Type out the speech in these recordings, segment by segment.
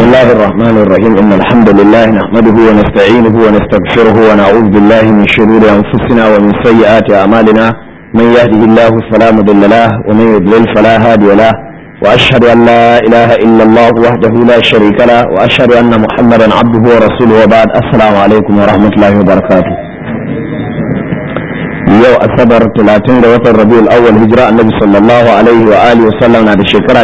الله الرحمن الرحيم إن الحمد لله نحمده ونستعينه ونستغفره ونعوذ بالله من شرور أنفسنا ومن سيئات أعمالنا من يهده الله فلا مضل له ومن يضلل فلا هادي له وأشهد أن لا إله إلا الله وحده لا شريك له وأشهد أن محمدا عبده ورسوله وبعد السلام عليكم ورحمة الله وبركاته yau asabar 30 ga watan rabiul awwal hijira annabi sallallahu alaihi wa alihi wa sallam na da shekara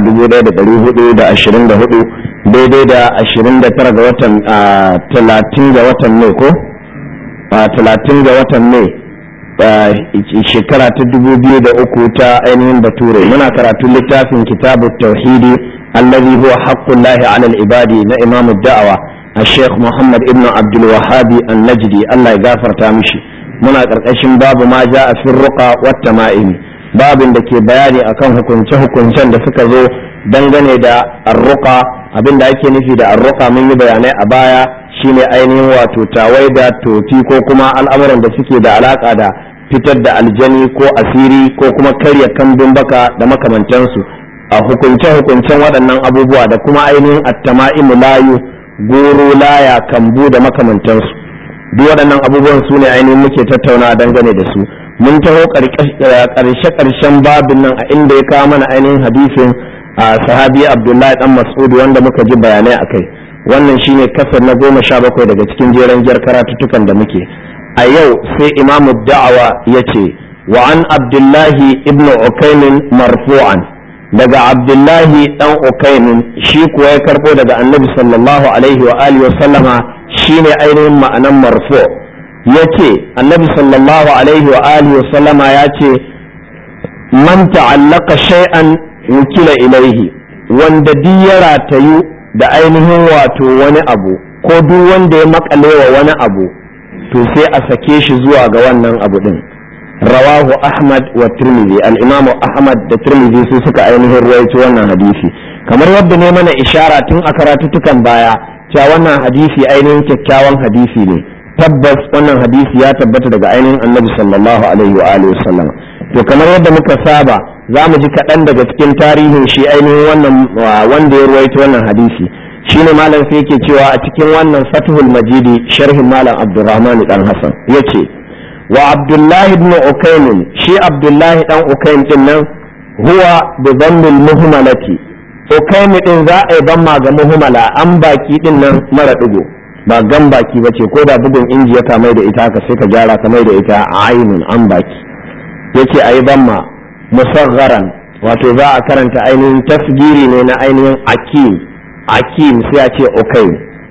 1424 daidai da 29 ga watan 30 ga watan mai ko 30 ga watan mai shekara ta 2003 ta ainihin bature muna karatun littafin kitabu tauhidi allazi huwa haqqullahi ala al-ibadi na imamu da'awa الشيخ محمد ابن عبد الوهاب النجدي الله يغفر تامشي muna ƙarƙashin babu ma ja a firruka wata ma'ini babin da ke bayani akan hukunce-hukuncen da suka zo dangane da arruka abin da ake nufi da arruka mun yi bayanai a baya shine ainihin wato tawai da tofi ko kuma al'amuran da suke da alaka da fitar da aljani ko asiri ko kuma karya kambin baka da makamantansu a hukunce-hukuncen waɗannan abubuwa da kuma ainihin attama'imu layu goro laya kambu da makamantansu duk waɗannan abubuwan su ne ainihin muke tattauna dangane da su mun taho ƙarshe ƙarshen babin nan a inda ya kawo mana ainihin hadisin a sahabi abdullahi dan mas'ud wanda muka ji bayanai a kai wannan shine kasar na goma sha bakwai daga cikin jeren jar karatuttukan da muke a yau sai imamu da'awa ya ce wa an abdullahi ibnu ukaimin marfu'an daga abdullahi dan ukaimin shi kuwa ya karbo daga annabi sallallahu alaihi wa alihi wa sallama shine ainihin ma'anan marfu ya ce annabi sallallahu alaihi wa alihi wa sallama ya ce man ta'allaka shay'an wukila ilaihi wanda duk ya ratayu da ainihin wato wani abu ko duk wanda ya makale wa wani abu to sai a sake shi zuwa ga wannan abu din rawahu ahmad wa tirmidhi al-imamu ahmad da tirmidhi su suka ainihin ruwaito wannan hadisi kamar yadda ne mana ishara tun a karatutukan baya cewa wannan hadisi ainihin kyakkyawan hadisi ne tabbas wannan hadisi ya tabbata daga ainihin annabi sallallahu alaihi wa alihi wasallam to kamar yadda muka saba za mu ji kaɗan daga cikin tarihin shi ainihin wannan wanda ya ruwaito wannan hadisi shine malam sai yake cewa a cikin wannan fathul majidi sharhin malam abdurrahman dan hasan yace wa abdullahi ibn ukaym shi abdullahi dan ukaym din nan huwa bi dhammil muhmalati ukaimi din za a yi ban ga muhimmala an baki din nan mara digo ba gan baki ba ce ko da bugun inji ya kamai da ita haka sai ka gyara kamai da ita a ainun an baki yace a yi ban ma musaggaran wato za a karanta ainihin tasgiri ne na ainihin akim akim sai a ce ukaim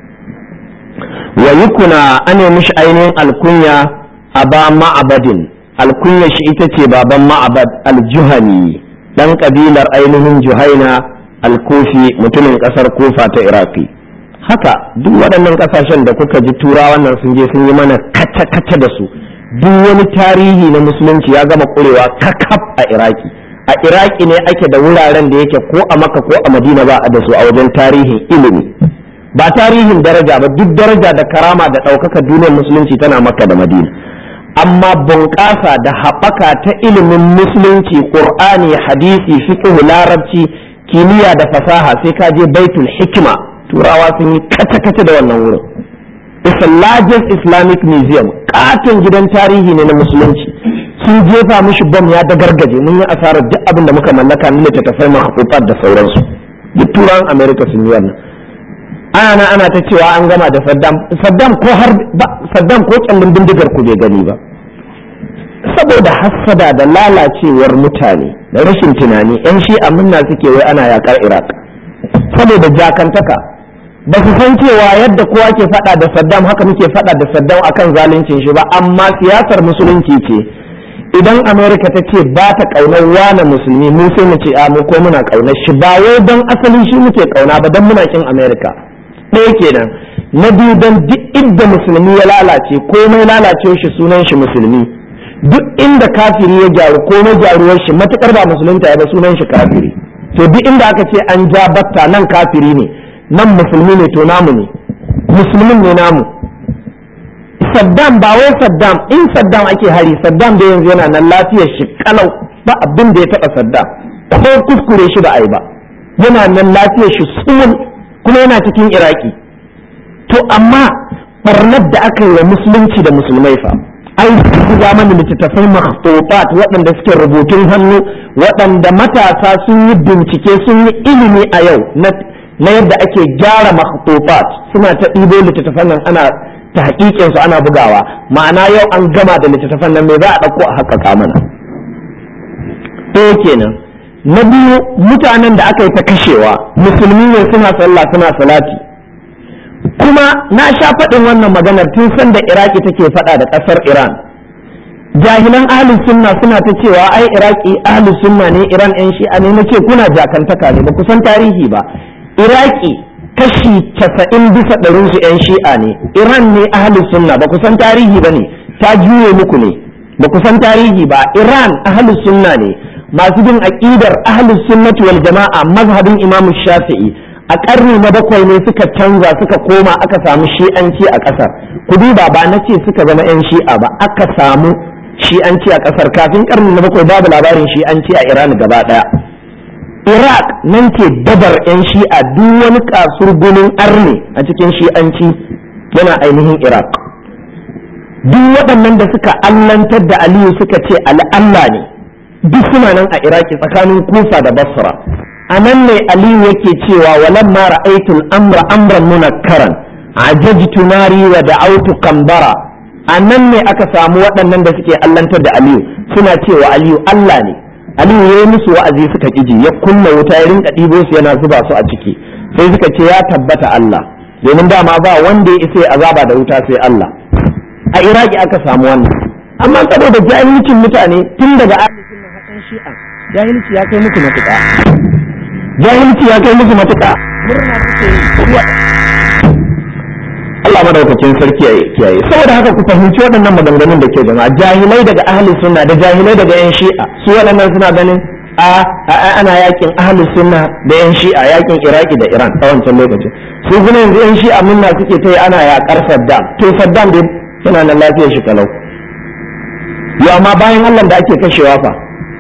wa yukuna ana mishi ainihin alkunya aba ma'abadin alkunya shi ita ce baban ma'abad aljuhani dan kabilar ainihin juhaina alkufi mutumin kasar kufa ta iraki haka duk waɗannan ƙasashen da kuka ji turawan nan sun je sun yi mana kata-kata da su duk wani tarihi na musulunci ya gama ƙurewa kakaf a iraki a iraki ne ake da wuraren da yake ko a maka ko a madina ba a da su a wajen tarihin ilimi ba tarihin daraja ba duk daraja da karama da ɗaukaka duniyar musulunci tana maka da madina amma bunƙasa da haɓaka ta ilimin musulunci ƙur'ani hadisi fiqh larabci kimiyya da fasaha sai ka je baitul hikima turawa sun yi kace-kace da wannan wurin it's the largest islamic museum katon gidan tarihi ne na musulunci sun jefa mishi bom ya dagargaje mun yi asarar duk abin da muka mallaka na littattafai mahaifar da sauransu duk turawan america sun yi wannan ana ana ta cewa an gama da saddam saddam ko har saddam ko kyallin bindigar ku bai gani ba saboda hassada da lalacewar mutane da rashin tunani yan shi'a munna suke wai ana yakar iraq saboda jakantaka ba su san cewa yadda kowa ke fada da saddam haka muke fada da saddam akan zaluncin shi ba amma siyasar musulunci ce idan amerika ta ce ba ta kaunar wane musulmi mu sai mu ce a mu ko muna kaunar shi ba wai don asalin shi muke kauna ba don muna kin amerika ɗaya kenan na biyu don duk inda musulmi ya lalace komai lalace shi sunan shi musulmi duk inda kafiri ya gyaru ko na gyaruwar shi matukar ba musulunta ya ba sunan shi kafiri to duk inda aka ce an ja batta nan kafiri ne nan musulmi ne to namu ne musulmin ne namu saddam ba wai saddam in saddam ake hari saddam da yanzu yana nan lafiyar shi kalau ba abin da ya taba saddam ko kuskure shi ba a yi ba yana nan lafiyar shi sumul kuma yana cikin iraki to amma barnar da aka yi wa musulunci da musulmai fa ai su zamanin littattafai makhtutat waɗanda suke rubutun hannu waɗanda matasa sun yi bincike sun yi ilimi a yau na yadda ake gyara makhtutat suna ta ɗibo littattafan nan ana ta hakikin su ana bugawa ma'ana yau an gama da littattafan nan me za a ɗauko a haƙƙaƙa mana ɗaya kenan na biyu mutanen da aka yi ta kashewa musulmi ne suna sallah suna salati kuma na sha faɗin wannan maganar tun san da iraki take faɗa da ƙasar iran jahilan ahlus sunna suna ta cewa ai iraki ahlus sunna ne iran yan shi'a ne nace kuna jakantaka ne ba ku san tarihi ba iraki kashi casa'in bisa ɗarin su yan shi'a ne iran ne ahlus sunna ba ku san tarihi ba ne ta juye muku ne ba ku san tarihi ba iran ahlus sunna ne masu bin aƙidar ahlus sunnati wal jama'a mazhabin imamu shafi'i a ƙarni na bakwai ne suka canza suka koma aka samu shi'anci a ƙasar ku duba ba na ce suka zama 'yan shi'a ba aka samu shi'anci a ƙasar kafin ƙarni na bakwai babu labarin shi'anci a iran gaba ɗaya iraq nan ce dabar 'yan shi'a duk wani kasurgunin arne a cikin shi'anci yana ainihin iraq duk waɗannan da suka allantar da aliyu suka ce al'alla ne duk suna nan a iraki tsakanin kufa da basra a nan ne aliyu yake cewa walan ma ra'aytul amra amran munakkaran ajajtu nari wa da'awtu kambara a nan ne aka samu waɗannan da suke allantar da aliyu suna cewa aliyu Allah ne aliyu ya yi musu wa'azi suka ƙiji ya kunna wuta ya rinka ɗibo su yana zuba su a ciki sai suka ce ya tabbata Allah domin dama ba wanda ya isa azaba da wuta sai Allah a iraki aka samu wannan amma saboda jahilcin mutane tun daga ahli sunna hakan shi'a jahilci ya kai musu matuƙa jahilci ya kai musu matuƙa murna suke yi Allah madaukakin sarki ya kiyaye saboda haka ku fahimci waɗannan maganganun da ke jama'a jahilai daga ahli sunna da jahilai daga yan shi'a su waɗannan suna ganin a ana yakin ahli sunna da yan shi'a yakin iraki da iran a wancan lokacin su kuma yanzu yan shi'a munna suke ta yi ana yaƙar saddam to saddam dai yana nan lafiyar shi kalau yo amma bayan Allah da ake kashewa fa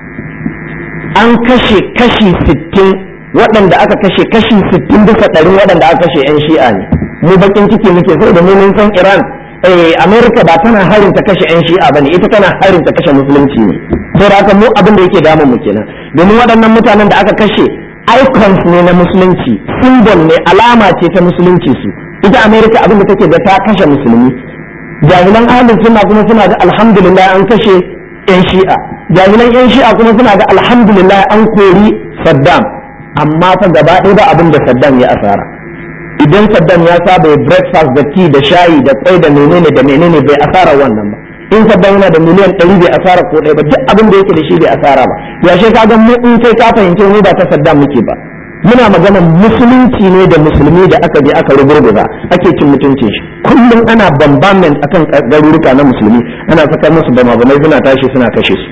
an kashe kashi sittin waɗanda aka kashe kashi sittin bisa ɗari waɗanda aka kashe 'yan shi'a ne mu bakin ciki muke sai da mun san iran eh america ba tana harin ta kashe 'yan shi'a bane ita tana harin ta kashe musulunci ne sai da haka mu abin da yake damun mu kenan domin waɗannan mutanen da aka kashe icons ne na musulunci symbol ne alama ce ta musulunci su ita america abin da take da ta kashe musulmi jahilan ahlus sunna kuma suna ga alhamdulillah an kashe 'yan shi'a jahilan 'yan shi'a kuma suna ga alhamdulillah an kori saddam amma fa gaba ɗaya ba abin da Saddam ya asara idan Saddam ya saba ya breakfast da tea da shayi da kwai da menene da menene bai asara wannan ba in Saddam yana da miliyan ɗari bai asara ko ɗaya ba duk abin da yake da shi bai asara ba yashe ka ga mu in sai ka fahimce mu ba ta Saddam muke ba muna magana musulunci ne da musulmi da aka je aka rugurguza ake cin mutuncin shi kullum ana bombardment akan garuruka na musulmi ana saka musu bama bamai suna tashi suna kashe su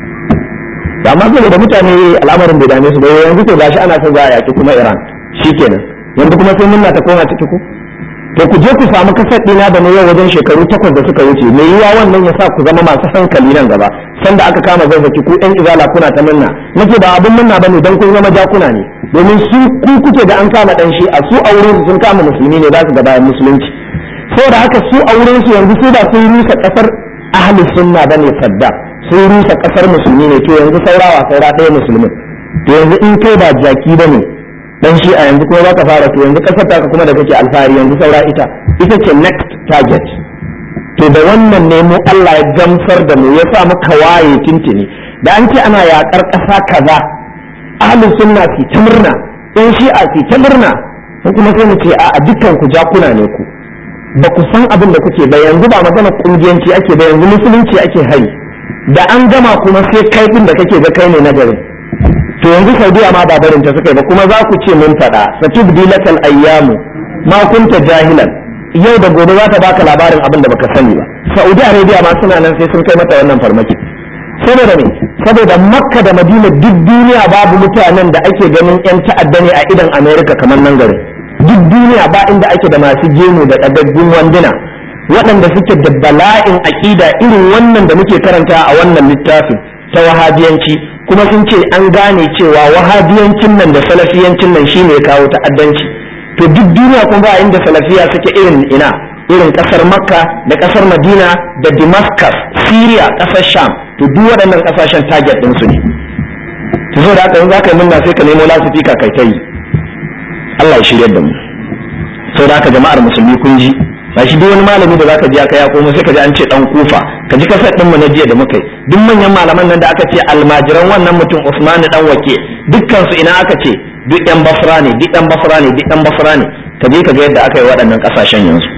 da amma saboda mutane al'amarin bai dame su ba yanzu ko gashi ana son za a yaki kuma Iran shikenan yanzu kuma sai munna ta koma ciki ku to ku je ku samu kasar dina da na yau wajen shekaru takwas da suka wuce me yiwa wannan ya sa ku zama masu hankali nan gaba sanda aka kama zazzaki ku ɗan izala kuna ta munna nake ba abin munna bane dan kun zama jakuna ne domin su ku kuke da an kama dan shi a su a wurin su sun kama musulmi ne za su ga bayan musulunci saboda haka su a wurin su yanzu su ba sun rusa kasar ahli sunna bane saddam sun rusa kasar musulmi ne to yanzu saurawa saura ɗaya musulmin to yanzu in kai ba jaki ba ne dan shi a yanzu kuma baka fara to yanzu kasar taka kuma da kake alfahari yanzu saura ita ita ce next target to da wannan ne mu Allah ya gamsar da mu ya sa muka waye tintini da an ce ana yakar ƙasa kaza ahlus sunna fi ta murna dan shi'a fi ta murna ko kuma sai mu ce a dukkan ku jakuna ne ku ba ku san abin da kuke ba yanzu ba magana kungiyanci ake ba yanzu musulunci ake hari da an gama kuma sai kai din da kake ga kai ne na garin to yanzu saudiya ma ba barin ta suka yi ba kuma za ku ce mun faɗa satubdi lakal ayyamu ma kunta jahilan yau da gobe za ta baka labarin abin da baka sani ba saudi arabia ma suna nan sai sun kai mata wannan farmaki saboda me saboda makka da madina duk duniya babu mutanen da ake ganin yan ta'adda ne a idan america kamar nan garin duk duniya ba inda ake da masu gemu da ɗagaggun wanduna waɗanda suke da bala'in aƙida irin wannan da muke karanta a wannan littafin ta wahabiyanci kuma sun ce an gane cewa wahabiyancin nan da salafiyancin nan shine ya kawo ta'addanci to duk duniya kuma ba inda salafiya suke irin ina irin kasar makka da kasar madina da damascus syria kasar sham to duk waɗannan kasashen target ɗinsu ne to so da haka in za ka yi munna sai ka nemo lasifika kai ta yi Allah ya shirya da mu so da haka jama'ar musulmi kun ji ba shi duk wani malami da zaka ji aka ya komo sai ka ji an ce dan kufa ka ji kasar din mu na jiya da muka yi duk manyan malaman nan da aka ce almajiran wannan mutum Usman dan wake dukkan su ina aka ce duk yan basra ne duk yan basra ne duk yan basra ne ka je ka ga yadda aka yi waɗannan kasashen yanzu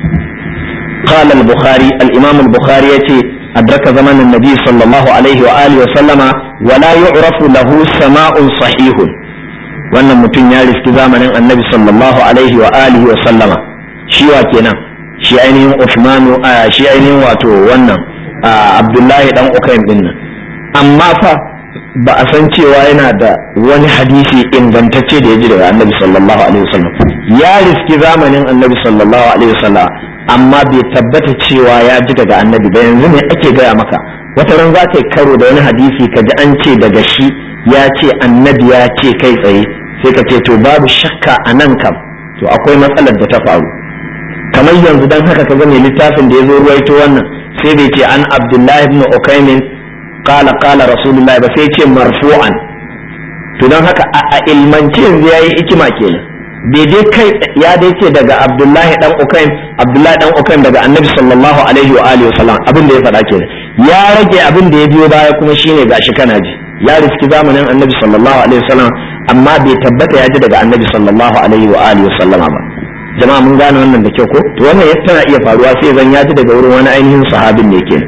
قال البخاري الإمام البخاري يتي أدرك زمن النبي صلى الله عليه وآله وسلم ولا يعرف له سماء صحيح wannan mutum ya riski zamanin annabi sallallahu alaihi wa alihi wa sallama shi wa kenan shi ainihin Uthmanu shi ainihin wato wannan Abdullahi dan Ukaym din nan amma fa ba a san cewa yana da wani hadisi ingantacce da ya ji daga annabi sallallahu alaihi wasallam ya riski zamanin annabi sallallahu alaihi wasallam amma bai tabbata cewa ya ji daga annabi ba yanzu ne ake gaya maka wata ran za ka yi karo da wani hadisi ka ji an ce daga shi ya ce annabi ya ce kai tsaye sai ka ce to babu shakka a nan kam to akwai matsalar da ta faru kamar yanzu dan haka ka mai littafin da ya zo ruwaito wannan sai bai ce an abdullahi ibn ukaimin qala qala rasulullah ba sai ce marfu'an to dan haka a ilmance yanzu yayi hikima kenan bai dai kai ya dai ce daga abdullahi dan ukaim abdullahi dan ukaim daga annabi sallallahu alaihi wa alihi wasallam abin da ya faɗa kenan ya rage abin da ya biyo baya kuma shine gashi kana ji ya riski zamanin annabi sallallahu alaihi wasallam amma bai tabbata ya ji daga annabi sallallahu alaihi wa alihi wasallama ba jama'a mun gane wannan da kyau ko to wannan tana iya faruwa sai zan ya ji daga wurin wani ainihin sahabin ne kenan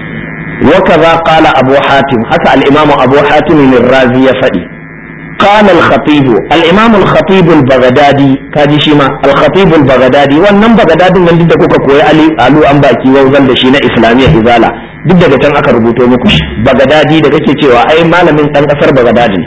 وكذا قال أبو حاتم حتى الإمام أبو حاتم الرازي يفدي قال الخطيب الإمام الخطيب البغدادي كاجي شيما الخطيب البغدادي wannan bagadadin nan da kuka koyi ali alu an baki wauzan da shi na islamiyya izala duk daga can aka rubuto muku shi bagadadi da kake cewa ai malamin dan kasar bagadadi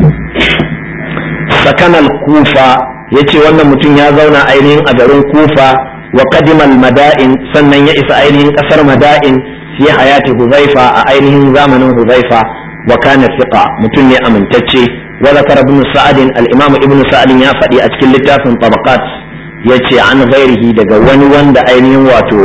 sakanal kufa yace wannan mutum ya zauna ainihin a garin kufa wa qadimal mada'in sannan ya isa ainihin kasar mada'in fi hayati huzaifa a ainihin zamanin huzaifa wa kana thiqa mutum ne amintacce وذكر ابن سعد الامام ابن سعد ya faɗi a cikin littafin tabaqat yace an ghairihi daga wani wanda ainihin wato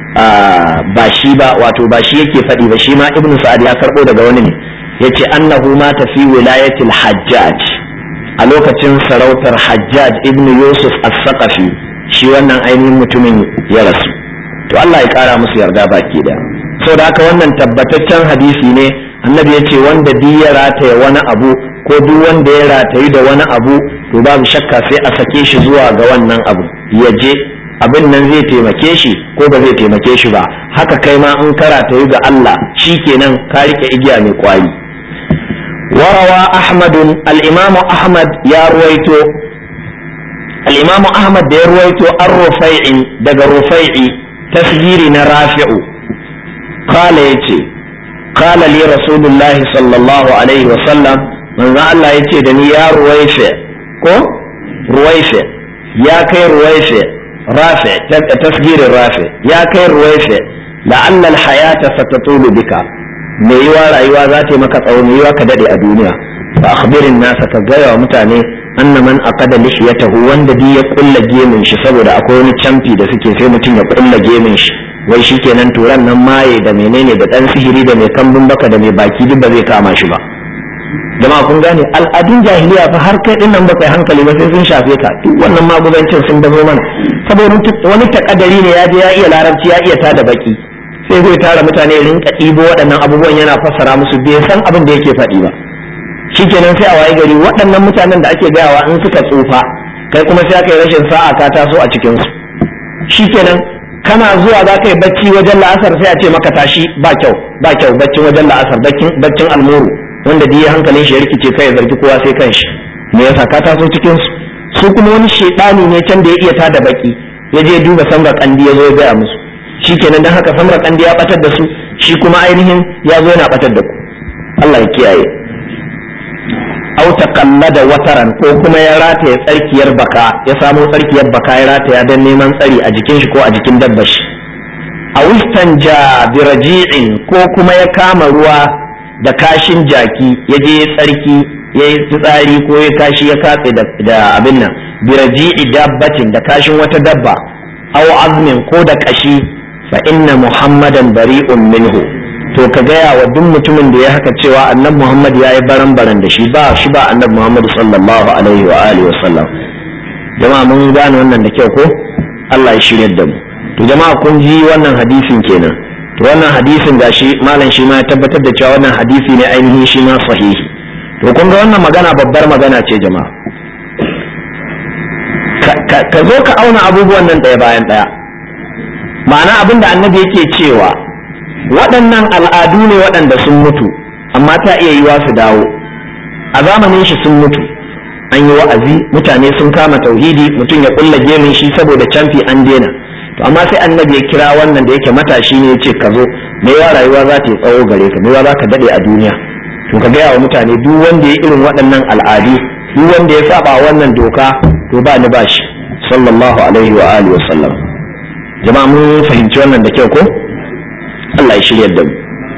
ba shi ba wato ba shi yake faɗi ba shi ma ibn sa'ad ya karɓo daga wani ne yace annahu ma fi wilayatil hajjaj a lokacin sarautar hajjaj ibn yusuf as-saqafi shi wannan ainihin mutumin ya rasu to Allah ya kara musu yarda baki da saboda haka wannan tabbataccen hadisi ne annabi yace wanda duk ya rataya wani abu ko duk wanda ya ratayi da wani abu to babu shakka sai a sake shi zuwa ga wannan abu ya je abin nan zai taimake shi ko ba zai taimake shi ba haka kai ma in ka ratayi ga Allah shikenan ka rike igiya mai kwayi warawa ahmad al-imam ahmad ya ruwaito al-imam ahmad da ya ruwaito ar-rufai'i daga rufai'i tasgiri na rafi'u qala yace qala li rasulullahi sallallahu alaihi wa sallam manzo Allah ya ce da ni ya ruwaife ko ruwaife ya kai ruwaife rafe tasgirin rafe ya kai ruwaife la'alla alhayata satatulu bika me yiwa rayuwa za ta yi maka tsawo me yiwa ka dade a duniya fa akhbirin nasa ka gaya wa mutane anna man aqada lihiyatahu wanda bi ya kulla gemin shi saboda akwai wani camfi da suke sai mutum ya kulla gemin shi wai shikenan turan nan maye da menene da dan sihiri da mai kambun baka da mai baki duk ba zai kama shi ba jama'a kun gane al'adun jahiliya fa har kai dinnan ba kai hankali ba sai sun shafe ka duk wannan magudancin sun bazo mana saboda wani takadari ne ya je ya iya larabci ya iya tada baki sai zai tara mutane rinka ɗibo waɗannan abubuwan yana fassara musu bai san abin da yake faɗi ba shikenan sai a waye gari waɗannan mutanen da ake gayawa in suka tsufa kai kuma sai aka yi rashin sa'a ka taso a cikin su shikenan kana zuwa za ka yi bacci wajen la'asar sai a ce maka tashi ba kyau ba kyau baccin wajen la'asar baccin almuru wanda duk hankalin shi ya rikice kai ya zargi kowa sai kanshi me yasa ka taso cikin su su kuma wani shedani ne can da ya iya tada baki ya je duba samra kandi ya zo ya gaya musu shikenan dan haka samra kandi ya batar da su shi kuma ainihin ya zo yana batar da ku Allah ya kiyaye au taqallada wataran ko kuma ya rataya tsarkiyar baka ya samo tsarkiyar baka ya rataya dan neman tsari a jikin shi ko a jikin dabbar shi a wistanja biraji'in ko kuma ya kama ruwa da kashin jaki ya je ya tsarki ya yi tsari ko ya kashi ya katse da abin nan biraji'i dabbatin da kashin wata dabba aw azmin ko da kashi fa inna muhammadan bari'un minhu to ka gaya wa duk mutumin da ya haka cewa annabi muhammad ya yi baran baran da shi ba shi ba annabi muhammad sallallahu alaihi wa alihi wa sallam jama'a mun gane wannan da kyau ko Allah ya shirya da mu to jama'a kun ji wannan hadisin kenan to wannan hadisin gashi malam shi ma ya tabbatar da cewa wannan hadisi ne ainihin shi ma sahihi to kun ga wannan magana babbar magana ce jama'a ka zo ka auna abubuwan nan ɗaya bayan ɗaya ma'ana abin da annabi yake cewa waɗannan al'adu ne waɗanda sun mutu amma ta iya yiwa su dawo a zamanin shi sun mutu an yi wa'azi mutane sun kama tauhidi mutum ya kulla gemin shi saboda canfi an daina to amma sai annabi ya kira wannan da yake matashi ne ya ce ka zo me yawa rayuwa za ta yi tsawo gare ka me yawa za ka daɗe a duniya to ka gaya wa mutane duk wanda ya irin waɗannan al'adu duk wanda ya saba wannan doka to ba ni ba shi sallallahu alaihi wa alihi wa sallam jama'a mun fahimci wannan da kyau ko Allah ya shirya da mu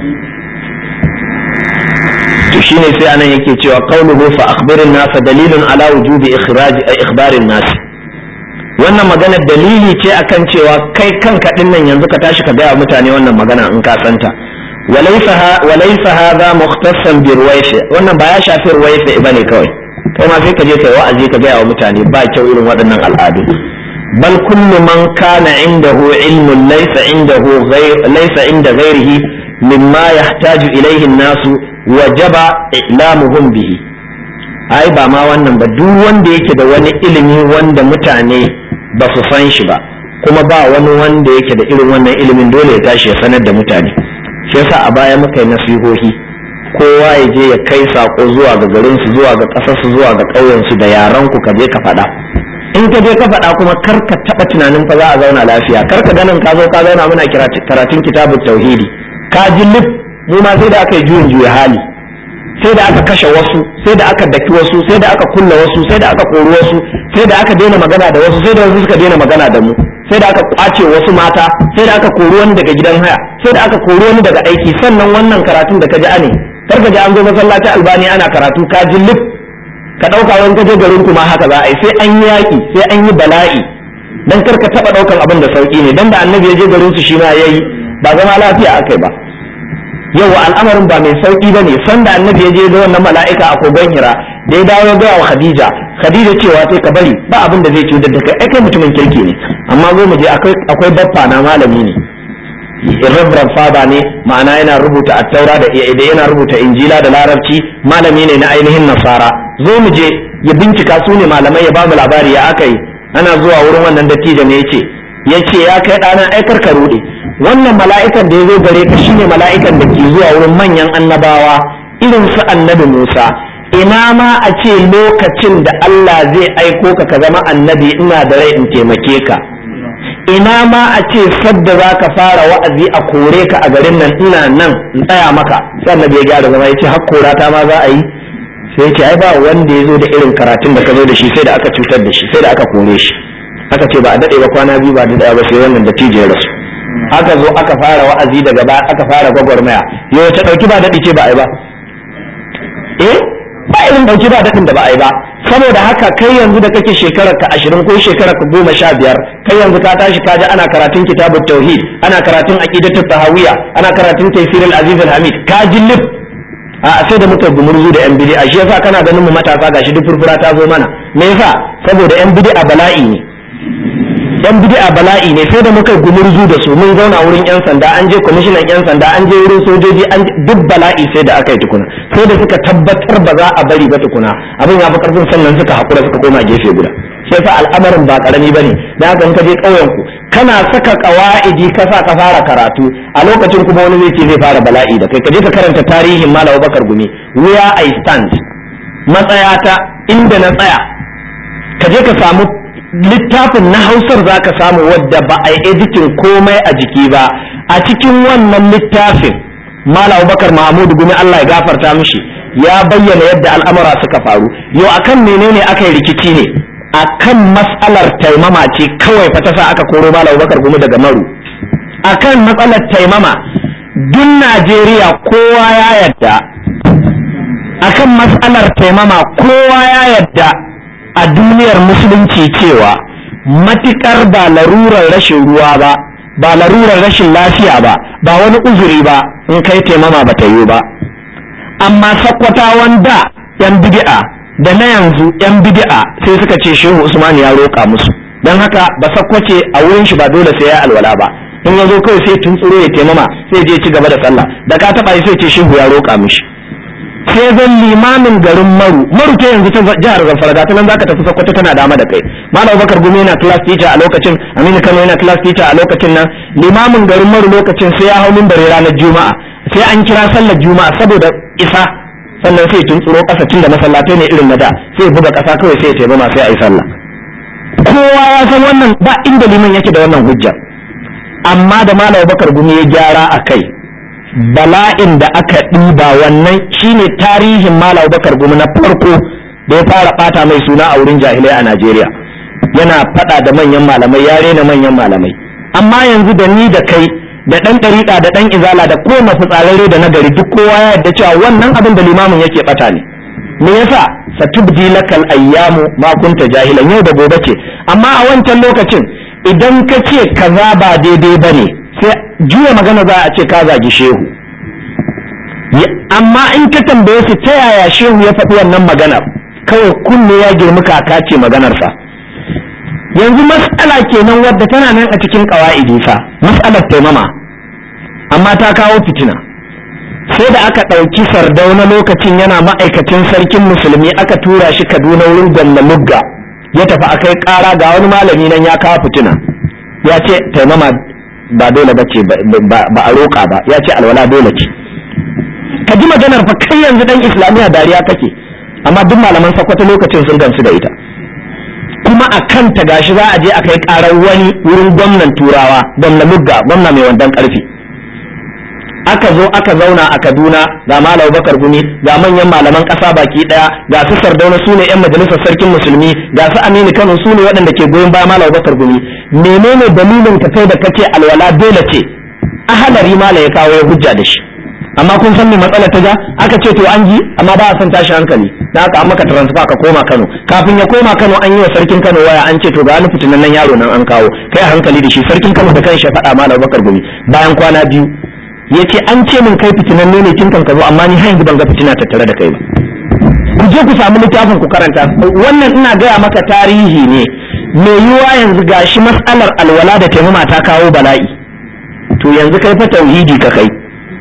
to shine sai anan yake cewa qauluhu fa akhbirin nasa dalilun ala wujubi ikhraj ikhbarin nas wannan magana dalili ce akan cewa kai kanka din nan yanzu ka tashi ka gaya mutane wannan magana in ka santa walaysa hadha mukhtassan bi ruwayfi wannan ba ya shafi ruwayfi bane kawai kai ma sai ka je kai wa'azi ka gaya wa mutane ba kyau irin waɗannan al'adu bal kullu man kana indahu ilmun laysa indahu ghayr laysa inda ghayrihi mimma yahtaju ilayhi an-nasu wajaba i'lamuhum bihi ai ba ma wannan ba duk wanda yake da wani ilimi wanda mutane ba su san shi ba kuma ba wani wanda yake da irin wannan ilimin dole ya tashi ya sanar da mutane shi yasa a baya muka yi nasihohi kowa ya je ya kai sako zuwa ga garin su zuwa ga kasar su zuwa ga ƙauyen su da yaran ku ka je ka faɗa in ka je ka faɗa kuma kar ka taɓa tunanin fa za a zauna lafiya kar ka ganin ka zo ka zauna muna karatun kitabut tauhidi ka ji lif mu ma sai da aka yi juyin juya hali sai da aka kashe wasu sai da aka daki wasu sai da aka kulla wasu sai da aka kori wasu sai da aka daina magana da wasu sai da wasu suka daina magana da mu sai da aka kwace wasu mata sai da aka kori wani daga gidan haya sai da aka kori wani daga aiki sannan wannan karatun da ka ji ane kar ka ji an zo masallaci albani ana karatu ka ji lif ka dauka wani kaje garin kuma haka za a yi sai an yi yaki sai an yi bala'i dan kar ka taba daukan abin da sauki ne dan da annabi ya je garin su shi ma yayi ba zama lafiya akai ba yau al'amarin ba mai sauki ba ne sanda annabi ya je ga wannan mala'ika a kogon hira da ya dawo ya gaya wa khadija khadija cewa sai ka bari ba abin da zai cutar da kai ai kai mutumin kirki ne amma zo mu je akwai baffa na malami ne reverend father ne ma'ana yana rubuta attaura da da yana rubuta injila da larabci malami ne na ainihin nasara zo mu je ya bincika su ne malamai ya ba mu labari ya aka yi ana zuwa wurin wannan dattijo ne ya ce ya ce ya kai ɗana aikar ka ruɗe wannan mala'ikan da ya zo gare ka shine mala'ikan da ke zuwa wurin manyan annabawa irin su annabi Musa ina ma a ce lokacin da Allah zai aiko ka ka zama annabi ina da rai in taimake ka ina ma a ce sadda za ka fara wa'azi a kore ka a garin nan ina nan in tsaya maka sai annabi ya gyara zama ya ce hakkora ta ma za a yi sai ce ai ba wanda ya zo da irin karatun da ka zo da shi sai da aka cutar da shi sai da aka kore shi aka ce ba a daɗe ba kwana biyu ba a daɗe ba sai wannan dattijo ya rasu aka zo aka fara wa'azi daga ba aka fara gwagwarmaya yau ta dauki ba daɗi ce ba a yi ba eh ba irin dauki ba daɗin da ba a yi ba saboda haka kai yanzu da kake shekarar ka ashirin ko shekarar ka goma sha biyar kai yanzu ka tashi ka ji ana karatun kitabut tauhid ana karatun aqidatu tahawiyya ana karatun tafsir al-aziz al-hamid ka ji lif a sai da muka gumurzu da yan bid'a shi yasa kana ganin mu matasa gashi duk furfura ta zo mana me yasa saboda yan bid'a bala'i ne yan bid'a bala'i ne sai da muka gumurzu da su mun zauna wurin yan sanda an je kwamishinan yan sanda an je wurin sojoji an duk bala'i sai da aka yi tukuna sai da suka tabbatar ba za a bari ba tukuna abin ya fi karfin sannan suka hakura suka koma gefe guda sai fa al'amarin ba karami bane da haka in ka je ƙauyen ku kana saka qawaidi ka sa ka fara karatu a lokacin kuma wani zai ce zai fara bala'i da kai ka je ka karanta tarihin Malam Bakar Gumi where I stand matsayata inda na tsaya ka je ka samu littafin na hausar za ka samu wadda ba a yi editin komai a jiki ba a cikin wannan littafin mala abubakar mahmud gumi allah ya gafarta mishi ya bayyana yadda al'amura suka faru yau akan menene aka yi rikici ne akan matsalar taimama ce kawai fa ta sa aka koro mala abubakar gumi daga maru akan matsalar taimama duk najeriya kowa ya yadda akan matsalar taimama kowa ya yadda a duniyar musulunci cewa matukar ba larurar rashin ruwa ba ba larurar rashin lafiya ba ba wani uzuri ba in kai taimama ba ta yi ba amma sakkwatawan da yan bid'a da na yanzu yan bid'a sai suka ce shehu usman ya roƙa musu don haka ba sakkwace a wurin shi ba dole sai ya alwala ba in ya zo kawai sai tuntsuro ya taimama sai je ci gaba da sallah da ka taɓa sai ce shehu ya roƙa mishi sai zan limamin garin maru maru ta yanzu ta jihar zamfara ga ta nan zaka tafi sokoto tana dama da kai malam bakar gumi yana class teacher a lokacin aminu kano yana class teacher a lokacin nan limamin garin maru lokacin sai ya hau mimbari ranar juma'a sai an kira sallar juma'a saboda isa sannan sai tuntsuro kasa tun da masallatai ne irin na da sai buga kasa kawai sai ya taimama sai a yi sallah kowa ya san wannan ba inda liman yake da wannan hujja amma da malam bakar gumi ya gyara a kai bala'in da aka ɗiba wannan shine tarihin malam bakar gumi na farko da ya fara ɓata mai suna a wurin jahilai a najeriya yana faɗa da manyan malamai ya rena manyan malamai amma yanzu da ni da kai da ɗan ɗariƙa da ɗan izala da ko fitsararre da nagari duk kowa ya yarda cewa wannan abin da limamin yake ɓata ne me yasa satubdi lakal ayyamu ma kunta jahilan yau da gobe ce amma a wancan lokacin idan ka ce kaza ba daidai bane sai juya magana za a ce ka zagi shehu amma in ka tambaye su ta yaya shehu ya faɗi wannan maganar kawai kunne ya girmi kaka ce maganarsa yanzu mas'ala kenan wadda tana nan a cikin ƙawa'idi fa mas'alar taimama amma ta kawo fitina sai da aka ɗauki sardauna lokacin yana ma'aikacin sarkin musulmi aka tura shi kaduna wurin gwamna lugga ya tafi a kai ƙara ga wani malami nan ya kawo fitina ya ce taimama ba dole ba ce ba a roƙa ba ya ce alwala dole ce ka ji maganar fa kai yanzu dan islamiyya dariya kake amma duk malaman sakwata lokacin sun gamsu da ita kuma a kanta gashi za a je a kai karar wani wurin gwamnan turawa gwamna mugga gwamna mai wandan karfi aka zo aka zauna a kaduna ga malam bakar gumi ga manyan malaman ƙasa baki ɗaya ga su sardauna su ne 'yan majalisar sarkin musulmi ga su aminu kano su ne waɗanda ke goyon baya malam bakar gumi menene dalilin ka kai da kace alwala dole ce ahalari mala ya kawo ya hujja da shi amma kun san me matsala ta ja aka ce to an ji amma ba a son tashi hankali da aka an maka transfer ka koma Kano kafin ya koma Kano an yi wa sarkin Kano waya an ce to ga wani fitinan nan yaro nan an kawo kai hankali da shi sarkin Kano da kanshi ya faɗa malam Bakar Gumi bayan kwana biyu yace an ce min kai fitinan ne kin kan ka zo amma ni har yanzu ban ga fitina tattare da kai ba ku je ku samu littafin ku karanta wannan ina gaya maka tarihi ne mai yiwuwa yanzu gashi mas'alar alwala da taimama ta kawo bala'i to yanzu kai fa tauhidi ka kai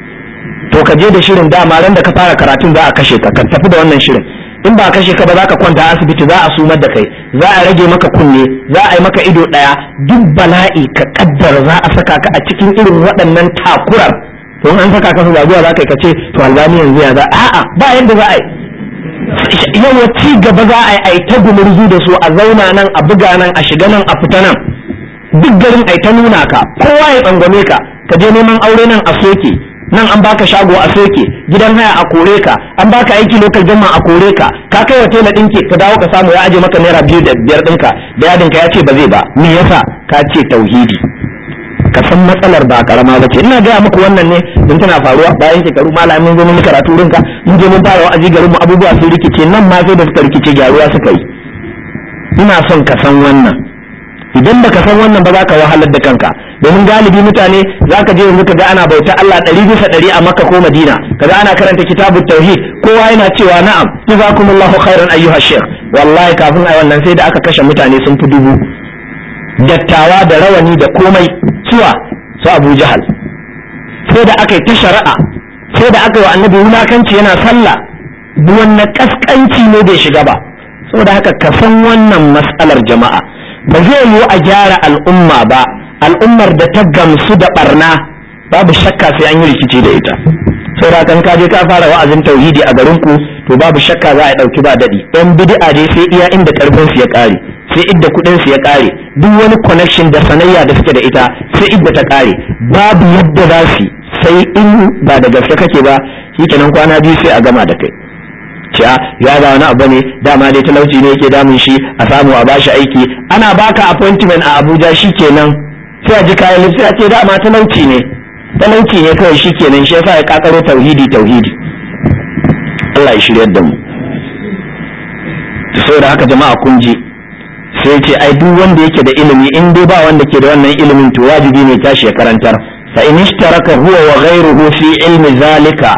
to ka je da shirin dama ran da ka fara karatun za a kashe ka ka tafi da wannan shirin in ba kashe ka ba za ka kwanta asibiti za a sumar da kai za a rage maka kunne za a yi maka ido ɗaya duk bala'i ka kaddara za a saka ka a cikin irin waɗannan takurar to an saka ka su zuwa za ka yi ka ce to albani yanzu ya za a'a ba yadda za a yi yawa ci gaba za a yi a yi ta gumurzu da su a zauna nan a buga nan a shiga nan a fita nan duk garin a yi ta nuna ka kowa ya tsangwame ka ka je neman aure nan a soke nan an baka shago a soke gidan haya a kore ka an baka aiki lokal jama a kore ka ka kai wa tela ɗinki ka dawo ka samu ya aje maka naira biyu da biyar ɗinka da yadinka ya ce ba zai ba me yasa ka ce tauhidi ka san matsalar ba karama ba ce ina gaya muku wannan ne don tana faruwa bayan shekaru malamin zo mun karatu rinka mun je mun fara wa'azi garin mu abubuwa sun rikice nan ma sai da suka rikice gyaruwa suka yi ina son ka san wannan idan baka san wannan ba za ka wahalar da kanka domin galibi mutane za ka je yanzu ka ga ana bauta Allah ɗari bisa ɗari a Makka ko Madina kaga ana karanta kitabut tauhid kowa yana cewa na'am jazakumullahu khairan ayyuha shaykh wallahi kafin ai wannan sai da aka kashe mutane sun fi dubu dattawa da rawani da komai suwa su Abu Jahal sai da aka yi ta shari'a sai da aka yi wa annabi wulakanci yana sallah wannan kaskanci ne bai shiga ba saboda haka ka san wannan mas'alar jama'a ba zai yiwu a gyara al'umma ba al'ummar da ta gamsu da barna babu shakka sai an yi rikici da ita saboda kan ka je ka fara wa'azin tauhidi a garin ku to babu shakka za a dauki ba dadi yan bid'a dai sai iya inda karfin su ya kare sai idda kudin su ya kare duk wani connection da sanayya da suke da ita sai idda ta kare babu yadda za su sai in ba da gaske kake ba shikenan kwana biyu sai a gama da kai ce ya ga wani abu ne dama dai talauci ne yake damun shi a samu a bashi aiki ana baka appointment a Abuja shikenan sai a ji kayan sai a ce dama talauci ne talauci ne kawai shikenan shi yasa ya kakaro tauhidi tauhidi Allah ya shiryar da mu saboda haka jama'a kun ji sai ce ai duk wanda yake da ilimi in dai ba wanda ke da wannan ilimin to wajibi ne tashi ya karantar fa in ishtaraka huwa wa ghayruhu fi ilmi zalika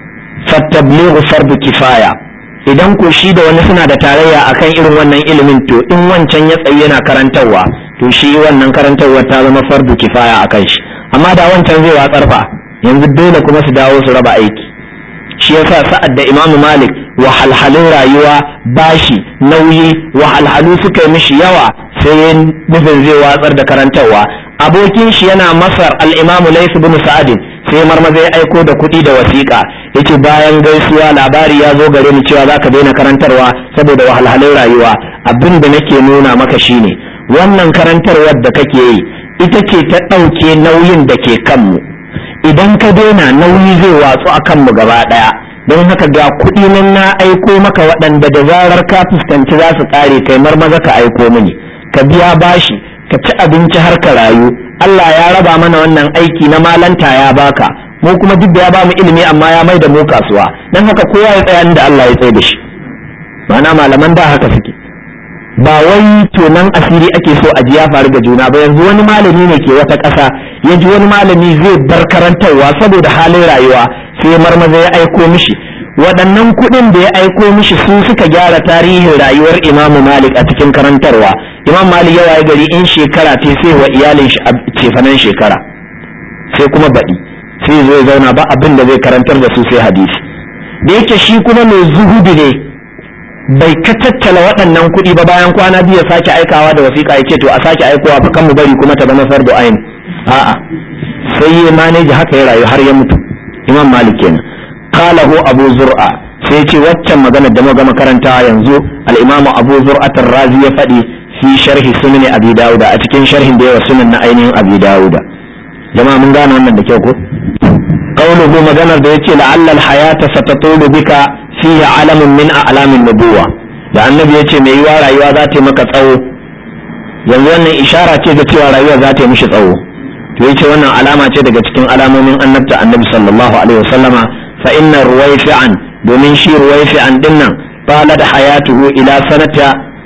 fatablighu fardu kifaya idan ko shi da wani suna da tarayya akan irin wannan ilimin to in wancan ya tsayi yana karantarwa to shi wannan karantarwa ta zama fardu kifaya akan shi amma da wancan zai watsar fa yanzu dole kuma su dawo su raba aiki shi yasa sa'ad da imamu malik wahalhalun rayuwa bashi nauyi wahalhalu suka yi mishi yawa sai nufin zai watsar da karantarwa abokin shi yana masar al-imamu layth bin sa'adin sai marmaza ya aiko da kuɗi da wasiƙa yace bayan gaisuwa labari ya zo gare ni cewa zaka daina karantarwa saboda wahalhalun rayuwa abin da nake nuna maka shine wannan karantarwar da kake yi ita ce ta ɗauke nauyin da ke kanmu idan ka daina nauyi zai watsu a kanmu gaba ɗaya don haka ga kuɗi nan na aiko maka waɗanda da zarar ka fuskanci za su ƙare kai marmaza ka aiko mini ka biya bashi ka ci abinci har ka rayu Allah ya raba mana wannan aiki na malanta ya baka mu kuma duk da ya ba mu ilimi amma ya mai da mu kasuwa don haka kowa ya tsaya inda Allah ya tsaye da shi ma'ana malaman da haka suke ba wai tonan asiri ake so a ji ya faru ga juna ba yanzu wani malami ne ke wata ƙasa ya ji wani malami zai bar karantarwa saboda halin rayuwa sai marmaza ya aiko mishi waɗannan kuɗin da ya aiko mishi su suka gyara tarihin rayuwar imamu malik a cikin karantarwa imam malik ya waye gari in shekara ce sai wa iyalin shi a cefanen shekara sai kuma baɗi sai zo ya zauna ba abin da zai karantar da su sai hadisi da yake shi kuma mai zuhudu ne bai ka tattala waɗannan kuɗi ba bayan kwana biyu ya sake aikawa da wasiƙa ya ce to a sake aikowa fa kan mu bari kuma ta zama fardu ayin a'a sai ya maneji haka ya rayu har ya mutu imam malik kenan qalahu abu zur'a sai ce waccan magana da muka makaranta yanzu al-imam abu zur'at razi ya faɗi fi sharhi sunan abi dauda a cikin sharhin da yawa sunan na ainihin abi dauda jama'a mun gane wannan da kyau ko qawluhu maganar da yace la'alla al-hayata satatulu bika fihi alamun min a'lamin nubuwa da annabi yace mai yiwa rayuwa za ta yi maka tsawo yanzu wannan ishara ce ga cewa rayuwa za ta yi mishi tsawo to yace wannan alama ce daga cikin alamomin annabta annabi sallallahu alaihi wasallama fa inna ruwaifi'an domin shi ruwaifi'an dinnan talat hayatuhu ila sanata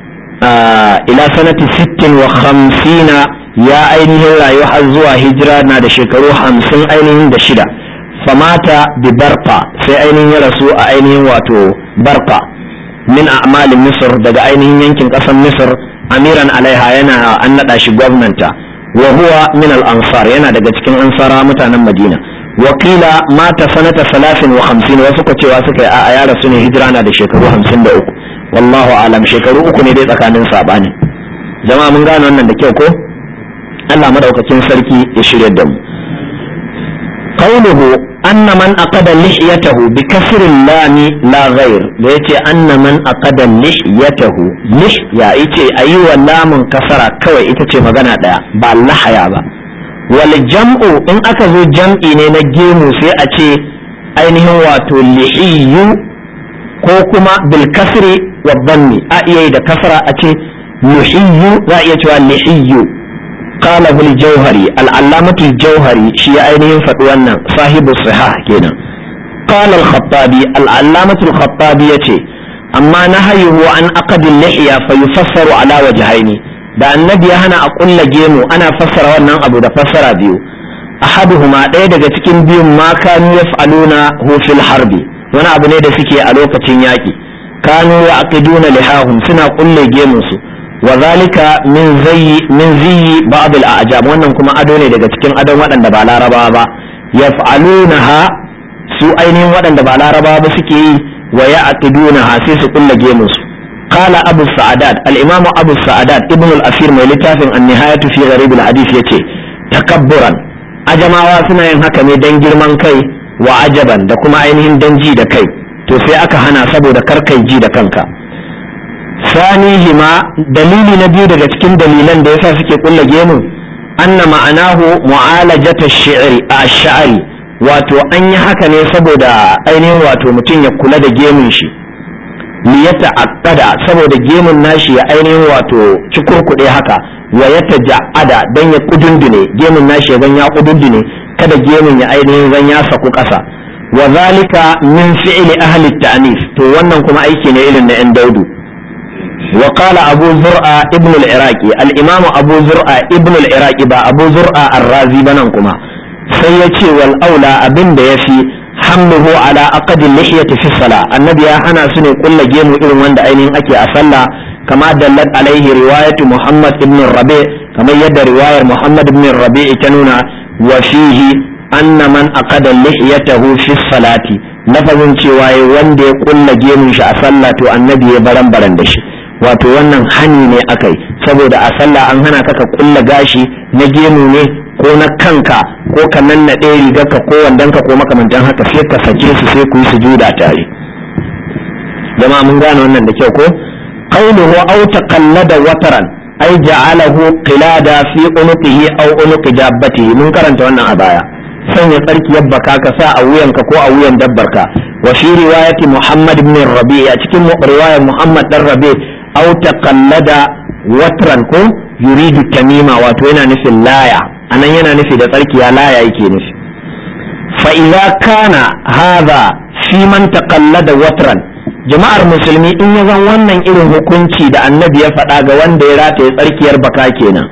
ila sanati 60 wa 50 ya ainihin rayu har zuwa hijira na da shekaru 50 ainihin da shida famata bi barqa sai ainihin ya rasu a ainihin wato barqa min a'malin misr daga ainihin yankin kasar misr amiran alaiha yana an nada shi gwamnanta wa huwa min al-ansar yana daga cikin ansara mutanen madina wakila mata sanata salasin wa hamsin wasu ka cewa suka yi a ya rasu ne hijira na da shekaru hamsin da uku wallahu alam shekaru uku ne dai tsakanin sabani jama'a mun gane wannan da kyau ko Allah madaukakin sarki ya shirya da mu qawluhu anna man aqada lihiyatahu bi kasri lami la ghair da yace anna man aqada lihiyatahu lih ya yace ayi wa lamun kasara kawai ita ce magana daya ba lahaya ba wal jam'u in aka zo jam'i ne na gemu sai a ce ainihin wato lihiyu ko kuma bil kasri wa dhammi a iya da kasara a ce lihiyu za a iya cewa lihiyu قال ابو الجوهري العلامة الجوهري شيء أينهم فتوانا صاحب الصحاح كنا قال الخطابي العلامة الخطابي يتي أما نهيه عن أقد اللحية فيفسر على وجهين da annabi ya hana a kulla gemu ana fassara wannan abu da fassara biyu ahaduhuma ɗaya daga cikin biyun ma kanu yaf'aluna hu fil harbi wani abu ne da suke a lokacin yaƙi kanu yaqiduna lihahum suna kulle gemun su wa zalika min zayyi min ziyyi ba'd al a'jam wannan kuma ado ne daga cikin adon waɗanda ba larabawa ba yaf'alunaha su ainihin waɗanda ba larabawa ba suke yi wa ya'qidunaha sai su kulle gemun su قال أبو السعدات الإمام أبو السعدات ابن الأثير من لتافن النهاية في غريب الحديث يتي تكبرا أجمع واسنا ينهك من دنجر من كي وعجبا دكما عينهم دنجي دا كي to sai aka hana saboda karkai ji da kanka sanihima dalili na biyu daga cikin dalilan da yasa suke kulla gemu anna ma'anahu mu'alajata shi'ri a sha'ari wato an yi haka ne saboda ainihin wato mutum ya kula da gemun shi liyata aqada saboda gemun nashi ya ainihin wato cikurkuɗe haka wa ya taja'ada dan ya kudundune gemun nashi ya zan ya kudundune kada gemun ya ainihin zan ya saku ƙasa wa zalika min fi'li ahli ta'nif to wannan kuma aiki ne irin na yan daudu wa qala abu zur'a ibn al-iraqi al-imam abu zur'a ibn al-iraqi ba abu zur'a ar-razi banan kuma sai ya ce wal aula abin da yafi hamluhu ala aqdi lihiyati fi salah annabi ya hana su ne kulla gemu irin wanda ainihin ake a sallah kama dallat alaihi riwayatu muhammad ibn rabi kamar yadda riwayar muhammad ibn rabi ta nuna wa fihi anna man aqada lihiyatahu fi salati lafazin cewa wanda ya kulla gemun shi a sallah to annabi ya baran baran da shi wato wannan hani ne akai saboda a sallah an hana ka ka kulla gashi na gemu ne ko na kanka ko ka nannaɗe rigarka ko wandonka ko makamantan haka sai ka sake su sai ku yi sujuda tare jama'a mun gane wannan da kyau ko qawluhu aw taqallada wataran ay ja'alahu qilada fi unuqihi aw unuqi jabbatihi mun karanta wannan a baya sanya tsarkiyar baka ka sa a wuyanka ko a wuyan dabbarka wa fi riwayati muhammad ibn rabi a cikin riwayar muhammad dan rabi aw taqallada watran ko yuridu tamima wato yana nufin laya anan yana nufi da tsarkiya laya yake nufi fa idza kana hadha fi man taqallada watran jama'ar musulmi in ya zan wannan irin hukunci da annabi ya faɗa ga wanda ya rataye tsarkiyar baka kenan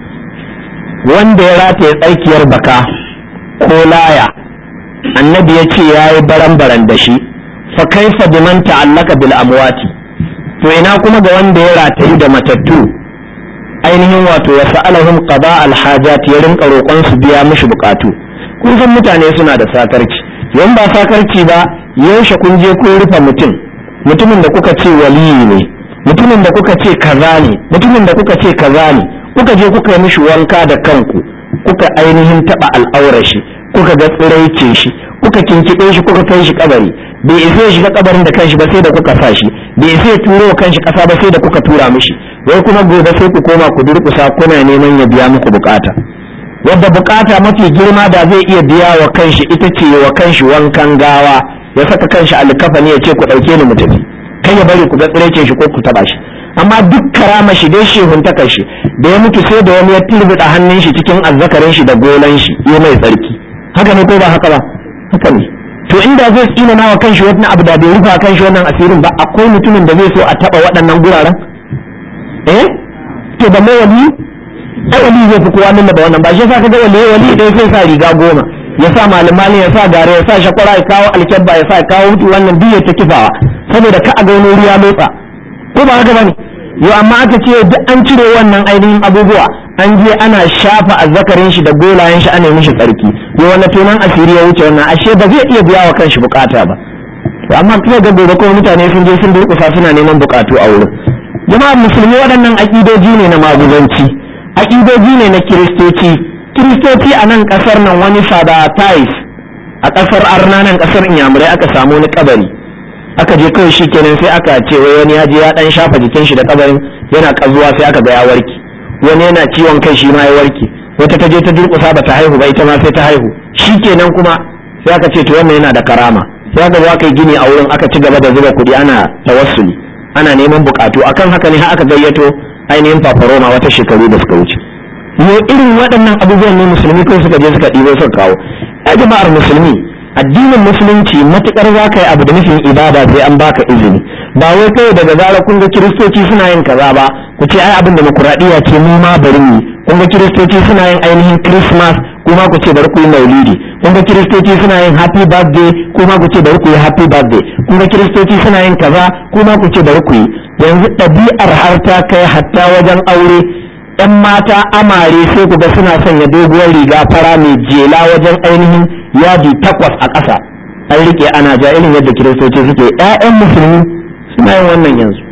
wanda ya rataye tsarkiyar baka ko laya annabi ya ce ya yi baran-baran da shi fa kaifa biman ta'allaka bil amwati to ina kuma ga wanda ya ratayi da matattu ainihin wato wa sa'alahum qada al hajat ya rinka roƙon su biya mishi bukatu kun san mutane suna da sakarci yan ba sakarci ba yaushe kun je kun rufe mutum mutumin da kuka ce waliyi ne mutumin da kuka ce kaza ne mutumin da kuka ce kaza ne kuka je kuka yi mishi wanka da kanku kuka ainihin taba al'aurar shi kuka ga tsiraice shi kuka kinkiɗe shi kuka kai shi kabari bai isa ya shiga kabarin da kanshi ba sai da kuka sa shi bai isa ya turo wa kanshi kasa ba sai da kuka tura mishi wai kuma gobe sai ku koma ku durkusa kuna neman ya biya muku bukata wadda bukata mafi girma da zai iya biya wa kanshi ita ce wa kanshi wankan gawa ya saka kanshi alkafani ya ce ku ɗauke ni mu tafi kai ya bari ku ga tsiraicin shi ko ku taba shi amma duk karama shi dai shehuntakar shi da ya mutu sai da wani ya tilbida hannun shi cikin azzakarin shi da golan shi ya mai tsarki haka ne ko ba haka ba haka ne to inda zai tsina nawa kanshi wani abu da bai rufa kanshi wannan asirin ba akwai mutumin da zai so a taba waɗannan guraren eh to ba mai wali ai wali zai fi kowa nuna da wannan ba shi yasa kaga wali wali dai sai sa riga goma ya sa malamali ya sa gare ya sa shakwara ya kawo alkyabba ya sa ya kawo hutu wannan duk ya ta kifawa saboda ka a ga wani wuri ya lotsa ko ba haka bane yau amma aka ce duk an cire wannan ainihin abubuwa an je ana shafa azzakarin shi da golayen shi ana mishi tsarki yau wani tunan asiri ya wuce wannan ashe ba zai iya biya wa kanshi bukata ba to amma kuma ga gobe kuma mutane sun je sun durkusa suna neman bukatu a wurin jama'ar musulmi waɗannan aƙidoji ne na maguzanci aƙidoji ne na kiristoci kiristoci a nan ƙasar nan wani sabatais a ƙasar arna nan ƙasar inyamurai aka samu wani kabari aka je kawai shi kenan sai aka ce wai wani ya je ya dan shafa jikin shi da kabarin yana kazuwa sai aka ga ya warke wani yana ciwon kai shi ma ya warke wata ta je ta durƙusa ba ta haihu ba ita ma sai ta haihu shi kenan kuma sai aka ce to wannan yana da karama sai aka zo aka yi gini a wurin aka ci gaba da zuba kuɗi ana tawassuli ana neman bukatu akan haka ne har aka gayyato ainihin fafaroma wata shekaru da suka wuce yo irin waɗannan abubuwan ne musulmi kawai suka je suka ɗibo suka kawo ya jama'ar musulmi addinin musulunci matukar za ka yi abu da nufin ibada sai an baka izini ba wai kawai daga zara kun ga kiristoci suna yin kaza ba ku ce ai abin demokuraɗiyya ce mu ma bari mu kun ga kiristoci suna yin ainihin christmas kuma ku ce bari ku yi maulidi kun ga kiristoci suna yin happy birthday kuma ku ce bari ku yi happy birthday kun ga kiristoci suna yin kaza kuma ku ce bari ku yi yanzu ɗabi'ar har ta kai hatta wajen aure yan mata amare sai ku ga suna sanya doguwar riga fara mai jela wajen ainihin yadi takwas a ƙasa an rike ana ja irin yadda kiristoci suke ƴaƴan musulmi suna yin wannan yanzu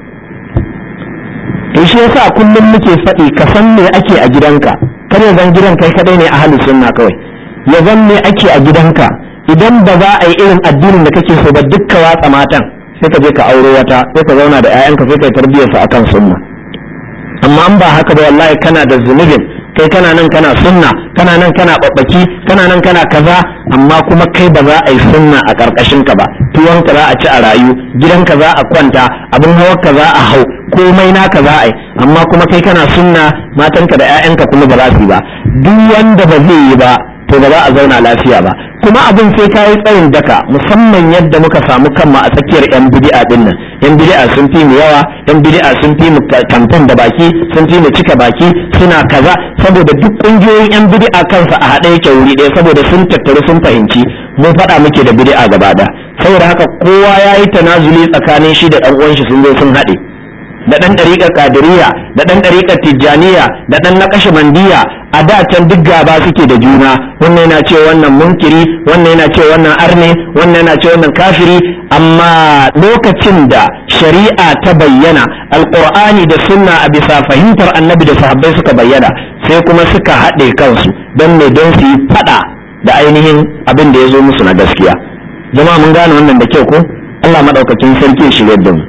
to shi yasa kullum muke faɗi ka san me ake a gidanka kar ya zan gidan kai kadai ne a halin sunna kawai ya zan me ake a gidanka idan ba za a yi irin addinin da kake so ba dukka watsa matan sai ka je ka auro wata sai ka zauna da ƴaƴanka sai ka yi tarbiyyarsa akan sunna amma an ba haka ba wallahi kana da zunubin kai kana nan kana sunna kana nan kana babbaki kana nan kana kaza amma kuma kai ba za a yi sunna a karkashin ka ba tuwon ka za a ci a rayu gidan ka za a kwanta abin hawa ka za a hau komai naka za a yi amma kuma kai kana sunna matanka da 'ya'yanka kuma ba za su yi ba duk wanda ba zai yi ba to ba za a zauna lafiya ba kuma abin sai ka yi tsayin daka musamman yadda muka samu kanmu a tsakiyar yan bid'a din nan yan bid'a sun fi mu yawa yan bid'a sun fi mu kamfen da baki sun fi mu cika baki suna kaza saboda duk kungiyoyin yan bid'a kansa a haɗe yake wuri ɗaya saboda sun tattaru sun fahimci mun faɗa muke da bid'a gaba ɗaya saboda haka kowa ya yi tanazuli tsakanin shi da ɗan uwan shi sun zo sun haɗe da ɗan ɗariƙar kadiriya da ɗan ɗariƙar tijjaniya da ɗan naƙashe mandiya a da can duk gaba suke da juna wannan yana ce wannan munkiri wannan yana ce wannan arne wannan yana ce wannan kafiri amma lokacin da shari'a ta bayyana alƙur'ani da sunna a bisa fahimtar annabi da sahabbai suka bayyana sai kuma suka haɗe kansu don me don su yi faɗa da ainihin abin da ya zo musu na gaskiya jama'a mun gane wannan da kyau ko Allah maɗaukakin sarki ya shirya da mu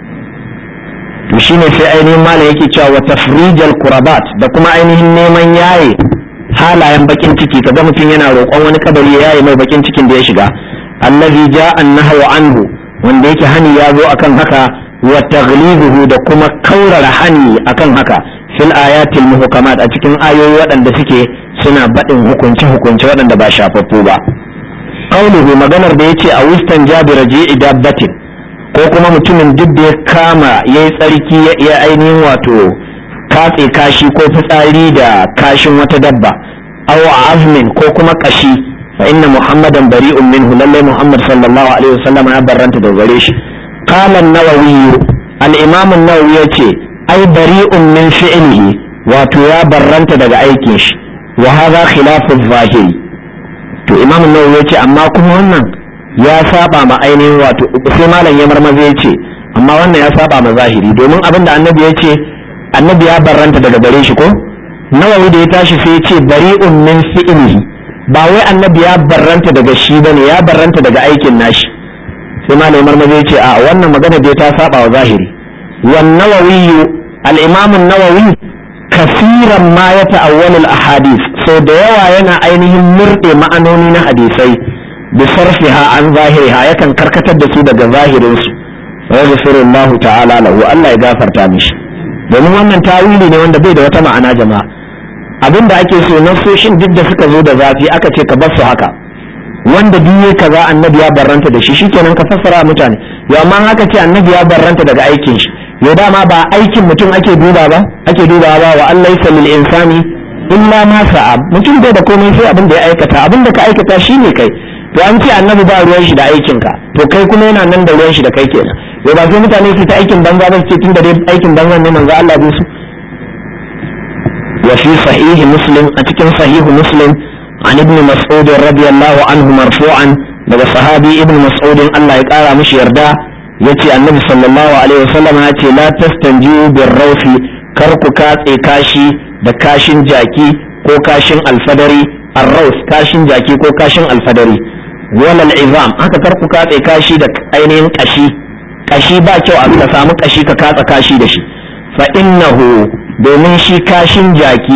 to shine sai ainihin malam yake cewa wa tafrijal kurabat da kuma ainihin neman yaye halayen bakin ciki kaga mutum yana roƙon wani kabari ya yaye mai bakin cikin da ya shiga allazi ja'a an-nahyu anhu wanda yake hani ya zo akan haka wa taghlibuhu da kuma kaurara hani akan haka fil ayatil muhkamat a cikin ayoyi waɗanda suke suna baɗin hukunce hukunce waɗanda ba shafaffu ba qauluhu maganar da yace a wistan jabir ji'i dabbatin ko kuma mutumin duk da ya kama ya yi tsarki ya ainihin wato katse kashi ko fitsari da kashin wata dabba aw azmin ko kuma kashi fa inna muhammadan bari'un minhu lalle muhammad sallallahu alaihi wasallam ya barranta da gare shi qala an-nawawi al-imam an-nawawi yace ai bari'un min fi'lihi wato ya barranta daga aikin shi wa hadha khilafu zahiri to imam an-nawawi yace amma kuma wannan ya saba ma ainihin wato sai malam ya marmaza ya ce amma wannan ya saba ma zahiri domin abin da annabi ya ce annabi ya barranta daga gare shi ko nawawi da ya tashi sai ya ce bari'un min fi'lihi ba wai annabi ya barranta daga shi bane ya barranta daga aikin nashi sai malam ya marmaza ya ce a wannan magana da ta saba wa zahiri wan nawawi al-imam an-nawawi kasiran ma ya ta'awwalu al-ahadith sau da yawa yana ainihin murde ma'anoni na hadisai بصرفها عن ظاهرها yakan karkatar da su daga zahirin su wa yaghfirullahu ta'ala lahu Allah ya gafarta mishi domin wannan tawili ne wanda bai da wata ma'ana jama'a abinda ake so nasoshin duk da suka zo da zafi aka ce ka bar su haka wanda duk kaza annabi ya barranta da shi shikenan ka fassara mutane yau amma haka ce annabi ya barranta daga aikin shi yau dama ba aikin mutum ake duba ba ake duba ba wa Allah yasa lil insani illa ma sa'a mutum bai da komai sai abin da ya aikata abin da ka aikata shine kai to an ce annabi ba ruwan shi da aikin ka to kai kuma yana nan da ruwan shi da kai kenan yau ba sai mutane su ta aikin banza ba su ce tun da dai aikin banza ne manzo Allah bai su wa fi sahihi muslim a cikin sahihu muslim an ibn mas'ud radiyallahu anhu marfu'an daga sahabi ibn mas'ud Allah ya kara mishi yarda yace annabi sallallahu alaihi wasallam ya ce la tastanjiu bir rawfi kar ku katse kashi da kashin jaki ko kashin alfadari arraus kashin jaki ko kashin alfadari walal izam haka kar ku katse kashi da ainihin kashi kashi ba kyau a ka samu kashi ka katsa kashi da shi fa innahu domin shi kashin jaki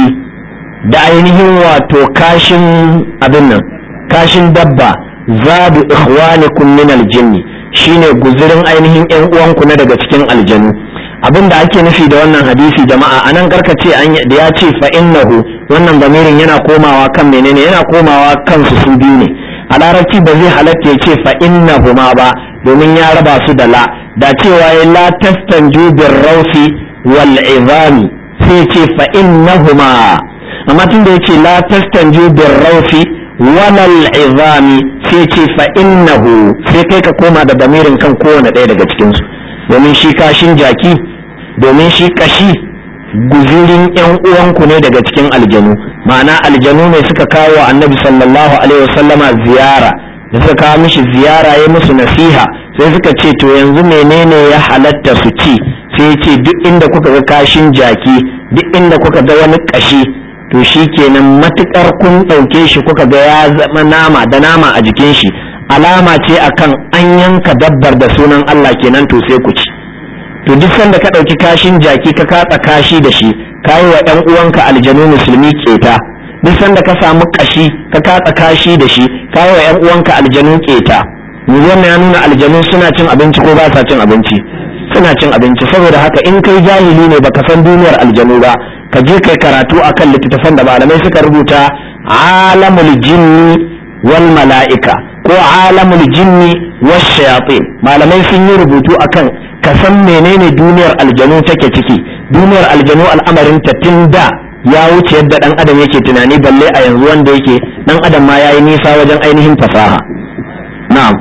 da ainihin wato kashin abin nan kashin dabba zadu ikhwanikum min aljinni shine guzurin ainihin yan uwanku na daga cikin aljanu abin da ake nufi da wannan hadisi jama'a anan karkace an da ya ce fa innahu wannan bamirin yana komawa kan menene yana komawa kansu su biyu ne a larabci ba zai halatta ya ce fa innahuma ba domin ya raba su da la da cewa ya la tastanju bir rausi wal izami sai ce fa innahuma amma tun da yace la tastanju bir rausi wal izami sai ce fa innahu sai kai ka koma da bamirin kan kowane ɗaya daga cikin su domin shi kashin jaki domin shi kashi guzurin yan uwanku ne daga cikin aljanu ma'ana aljanu ne suka kawo annabi sallallahu alaihi wasallama ziyara da suka kawo mishi ziyara ya musu nasiha sai suka ce to yanzu menene ya halatta su ci sai ce duk inda kuka ga kashin jaki duk inda kuka ga wani kashi to shi kenan matukar kun ɗauke shi kuka ga ya zama nama da nama a jikin shi alama ce akan an yanka dabbar da sunan Allah kenan to sai ku ci to duk sanda ka ɗauki kashin jaki ka katsa kashi da shi ka yi wa ɗan uwanka aljanu musulmi keta duk sanda ka samu kashi ka katsa kashi da shi ka yi wa ɗan uwanka aljanu keta wannan ya nuna aljanu suna cin abinci ko ba sa cin abinci suna cin abinci saboda haka in kai jahili ne baka san duniyar aljanu ba ka je kai karatu akan littattafan da malamai suka rubuta alamul jinni wal mala'ika ko alamul jinni was shayatin malamai sun yi rubutu akan ka san menene duniyar aljanu take ciki duniyar aljanu al'amarin ta tun da ya wuce yadda dan adam yake tunani balle a yanzu wanda yake dan adam ma yayi nisa wajen ainihin fasaha na'am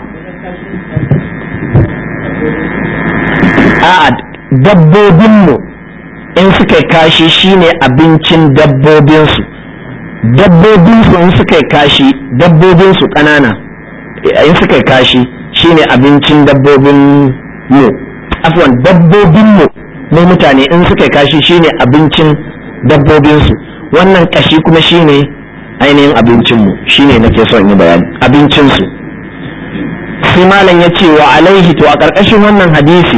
a'a dabbobinmu in suka kashi shine abincin dabbobinsu dabbobinsu in suka kashi dabbobinsu ƙanana in suka kashi shine abincin dabbobin mu afwan dabbobin mu ne mutane in suka kashi shine abincin dabbobinsu wannan kashi kuma shine ainihin abincinmu shine nake son yi bayani abincinsu sai malam ya ce wa alaihi to a ƙarƙashin wannan hadisi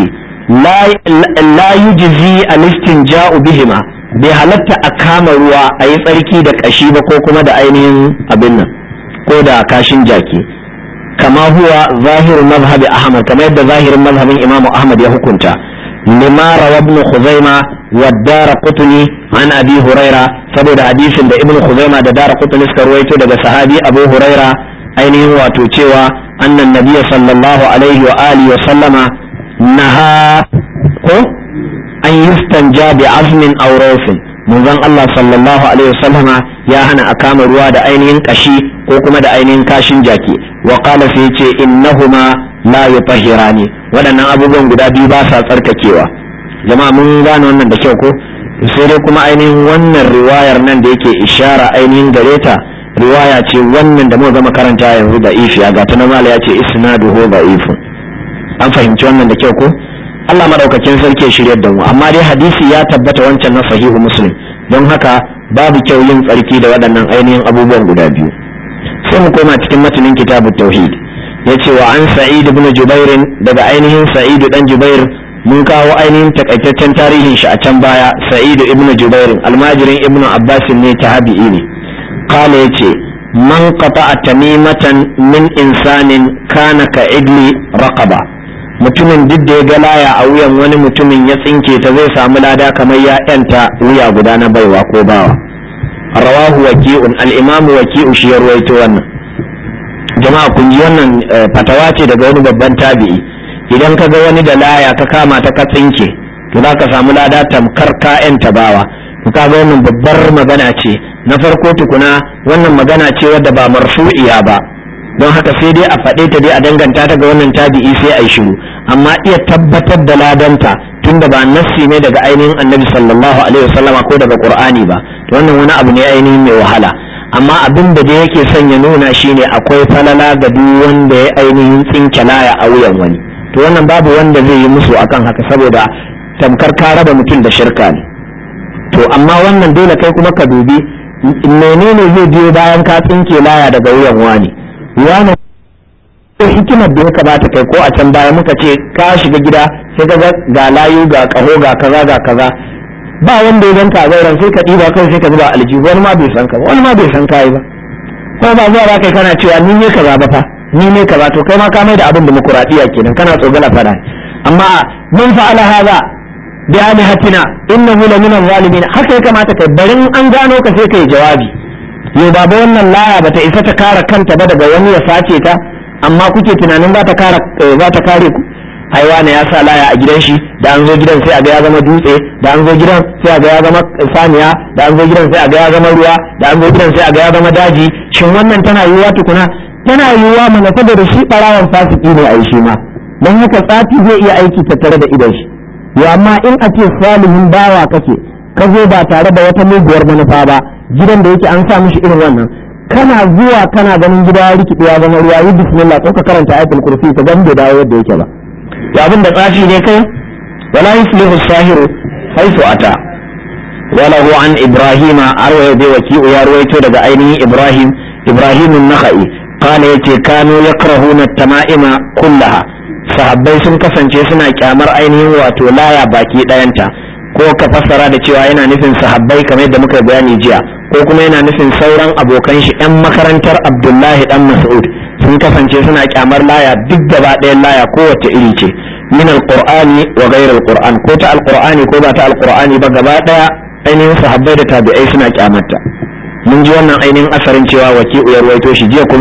la yujzi al-istinja'u bihima bai halatta a kama ruwa a yi tsarki da kashi ba ko kuma da ainihin abin nan ko da kashin jaki kama huwa zahirin mazhabi ahmad kamar yadda zahirin mazhabin imam ahmad ya hukunta lima rawa ibn khuzaima wa dara qutni an abi huraira saboda hadisin da ibn khuzaima da dara qutni suka ruwaito daga sahabi abu huraira ainihin wato cewa annan nabiyya sallallahu alaihi wa alihi wa sallama naha ko an yustanja bi azmin aw rawfin manzon Allah sallallahu alaihi wasallama ya hana a kama ruwa da ainihin kashi ko kuma da ainihin kashin jaki wa qala sai yace innahuma la yutahhirani waɗannan abubuwan guda biyu ba sa tsarkakewa jama'a mun gane wannan da kyau ko sai dai kuma ainihin wannan riwayar nan da yake ishara ainihin gare ta riwaya ce wannan da muka gama karanta yanzu da ifiya ga ta mala ya ce isnaduhu da'ifun an fahimci wannan da kyau ko Allah madaukakin sarki ya shiryar da mu amma dai hadisi ya tabbata wancan na sahihu muslim don haka babu kyau yin tsarki da waɗannan ainihin abubuwan guda biyu sai mu koma cikin matanin kitabut tauhid yace wa an sa'id ibn jubair daga ainihin sa'id dan jubair mun kawo ainihin takaitaccen tarihin shi a can baya sa'id ibn jubair almajirin ibn abbas ne tabi'i ne qala yace man qata'a tamimatan min insanin kana ka idli raqaba mutumin duk da ya ga laya a wuyan wani mutumin ya tsinke ta zai samu lada kamar ya yanta wuya guda na baiwa ko bawa rawahu waki'un al-imamu waki'u shi ya ruwaito wannan jama'a kun ji wannan fatawa ce daga wani babban tabi'i idan ka ga wani da laya ka kama ta ka tsinke to za ka samu lada tamkar ka yanta bawa to ka ga wannan babbar magana ce na farko tukuna wannan magana ce wadda ba marfu'iya ba don haka sai dai a faɗe ta dai a danganta ta ga wannan tabi'i sai a yi shiru amma iya tabbatar da ladanta tunda ba nassi ne daga ainihin annabi sallallahu alaihi wasallama ko daga qur'ani ba to wannan wani abu ne ainihin mai wahala amma abin da dai yake son ya nuna shine akwai falala ga duk wanda ya ainihin tsinke laya a wuyan wani to wannan babu wanda zai yi musu akan haka saboda tamkar ka raba mutum da shirka ne to amma wannan dole kai kuma ka dubi menene zai biyo bayan ka tsinke laya daga wuyan wani wani hikimar da ya kamata kai ko a can baya muka ce ka shiga gida sai ka ga layu ga kaho ga kaza ga kaza ba wanda ya ganka a zauren sai ka ɗiba kai sai ka zuba aljihu wani ma bai san ka ba wani ma bai san kai ba ko ba zuwa ba kai kana cewa ni ne kaza ba fa ni ne kaza to kai ma ka mai da abin demokuraɗiyya kenan kana tsogala fada amma mun fa'ala haza bi alihatina innahu la min zalimin haka ya kamata kai barin an gano ka sai kai jawabi yau baba wannan laya bata isa ta kare kanta ba daga wani ya sace ta amma kuke tunanin za ta kare za ta kare ku haiwana ya sa laya a gidan shi da an zo gidan sai a ga ya zama dutse da an zo gidan sai a ga ya zama saniya da an zo gidan sai a ga ya zama ruwa da an zo gidan sai a ga ya zama daji shin wannan tana yiwuwa tukuna tana yiwuwa mana saboda shi barawan fasiki ne a yi shi ma don haka tsafi zai iya aiki tattare da idon shi ya amma in a ce salihin bawa kake ka zo ba tare da wata muguwar manufa ba gidan da yake an sa mishi irin wannan kana zuwa kana ganin gida ya rikide ya zama ruwa yi bismillah ko ka karanta ayatul kursi ka gan bai dawo yadda yake ba to abin da tsafi ne kai wala yuslihu sahiru haifu ata wala hu an ibrahima arwaya bai waki'u ya ruwaito daga ainihin ibrahim ibrahim an-nakhai kana yace kanu yakrahuna at-tama'ima kullaha sahabbai sun kasance suna kyamar ainihin wato laya baki dayanta ko ka fassara da cewa yana nufin sahabbai kamar yadda muka bayani jiya ko kuma yana nufin sauran abokan shi yan makarantar abdullahi dan mas'ud sun kasance suna kyamar laya duk gaba ɗayan laya kowace iri ce min alqur'ani wa ghayr alqur'an ko ta alqur'ani ko ba ta alqur'ani ba gaba ɗaya ainihin sahabbai da tabi'ai suna kyamarta mun ji wannan ainihin asarin cewa waki ya ruwaito shi jiya kuma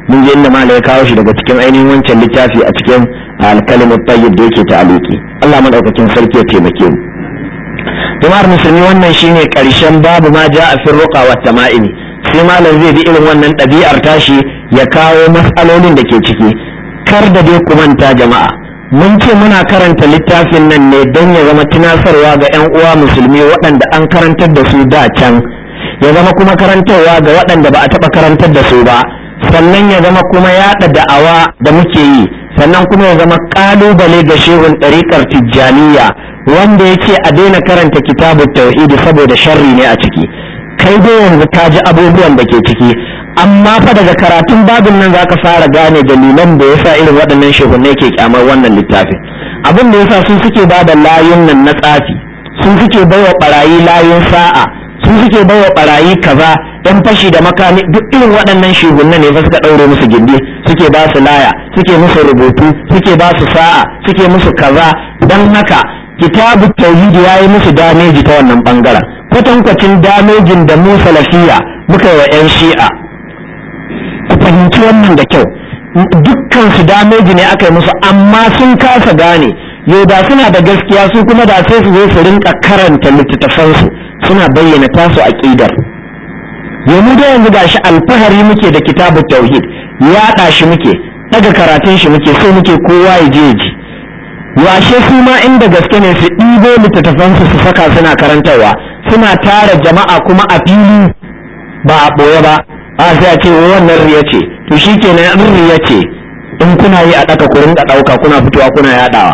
mun je inda malai ya kawo shi daga cikin ainihin wancan littafi a cikin alkalimat tayyib da yake ta'aliki Allah madaukakin sarki ya taimake mu jama'ar musulmi wannan shine karshen babu ma ja'a fi ruqa wa tama'imi sai malam zai bi irin wannan ɗabi'ar tashi ya kawo matsalolin da ke ciki kar da dai ku manta jama'a mun ce muna karanta littafin nan ne don ya zama tunasarwa ga 'yan uwa musulmi waɗanda an karantar da su da can ya zama kuma karantarwa ga waɗanda ba a taɓa karantar da su ba sannan ya zama kuma yaɗa da'awa da muke yi sannan kuma ya zama ƙalubale ga shehun ɗariƙar tijjaniya wanda ya ce a daina karanta kitabu tauhidi saboda sharri ne a ciki kai dai yanzu ka ji abubuwan da ke ciki amma fa daga karatun babin nan zaka fara gane dalilan da yasa irin waɗannan shehunai ke kyamar wannan littafin abin da yasa sun suke ba da layun nan na tsafi sun suke baiwa barayi layun sa'a sun suke baiwa barayi kaza yan fashi da makami duk irin waɗannan shehunai ne fa suka ɗaure musu gindi suke ba su laya suke musu rubutu suke ba su sa'a suke musu kaza don haka kitabu tauhidi ya yi musu dameji ta wannan bangaren kwatankwacin damejin da mu salafiya muka yi wa 'yan shi'a ku fahimci wannan da kyau dukkan su dameji ne aka yi musu amma sun kasa gane yau da suna da gaskiya su kuma da sai su zo su rinka karanta littattafansu suna bayyana tasu aqidar yanzu da yanzu gashi alfahari muke da kitabu tauhid yaɗa shi muke daga karatun shi muke so muke kowa ya je ji washe su ma inda gaske ne su ɗibo littattafansu su saka suna karantarwa suna tara jama'a kuma a fili ba a ɓoye ba a sai a ce wannan riya ce to shi kenan in riya ce in kuna yi a ɗaka ku rinka ɗauka kuna fitowa kuna yaɗawa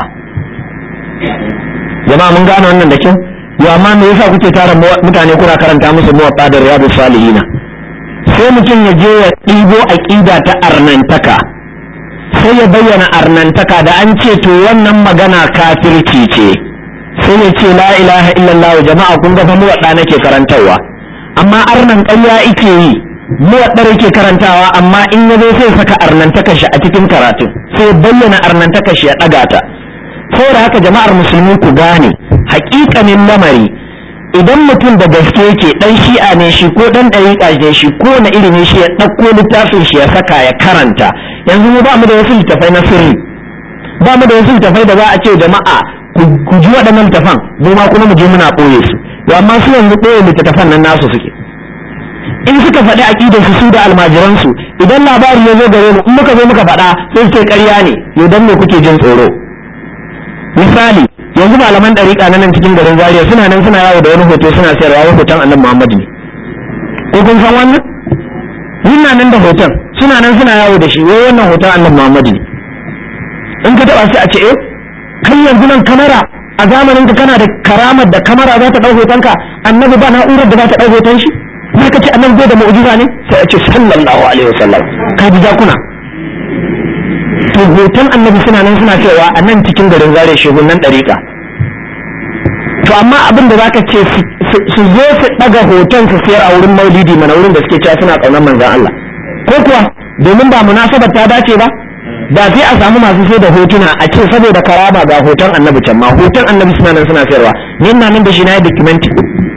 jama'a mun gane wannan da kyau yo amma me yasa kuke tara mutane kuna karanta musu muwatta da riyadu salihina sai mutum ya je ya ɗibo aƙida ta arnantaka sai ya bayyana arnantaka da an ce to wannan magana kafirci ce sai ya ce la ilaha illallah jama'a kun ga fa muwadda nake karantarwa amma arnan ƙarya ike yi muwaddar yake karantawa amma in ya zo sai saka arnantakar shi a cikin karatu sai bayyana arnantakar shi ya ɗaga ta saboda haka jama'ar musulmi ku gane haƙiƙanin lamari idan mutum da gaske yake dan shi'a ne shi ko dan ɗariƙa ne shi ko na ilimi shi ya ɗauko littafin shi ya saka ya karanta yanzu mu ba mu da wasu littafai na sirri ba mu da wasu littafai da za a ce jama'a ku ji waɗannan littafan mu ma kuma mu je muna ɓoye su to amma su yanzu ɓoye littattafan nan nasu suke in suka faɗi aƙidar su su da almajiran su idan labari ya zo gare mu in muka zo muka faɗa sai su ce ƙarya ne yau dan me kuke jin tsoro misali yanzu malaman ɗariƙa na nan cikin garin zaria suna nan suna yawo da wani hoto suna sayarwa wani hoton annabi muhammad ne ko kun san wannan yana nan da hoton suna nan suna yawo da shi wai wannan hoton annabi muhammad ne in ka taɓa sai a ce eh kai yanzu nan kamera a zamanin ka kana da karamar da kamera za ta ɗau hotonka annabi ba na'urar da za ta ɗau hoton shi sai ka ce annabi bai da mu'jiza ne sai a ce sallallahu alaihi wasallam ka ji jakuna to hoton annabi suna nan suna cewa a nan cikin garin zare shegun nan ɗariƙa to amma abin da zaka ce su zo su ɗaga hoton su siyar a wurin maulidi mana wurin da suke cewa suna ƙaunar manzan Allah ko kuwa domin ba munasabar ta dace ba da sai a samu masu sai da hotuna a ce saboda karama ga hoton annabi can ma hoton annabi suna nan suna sayarwa ni ina nan da shi na yi documenti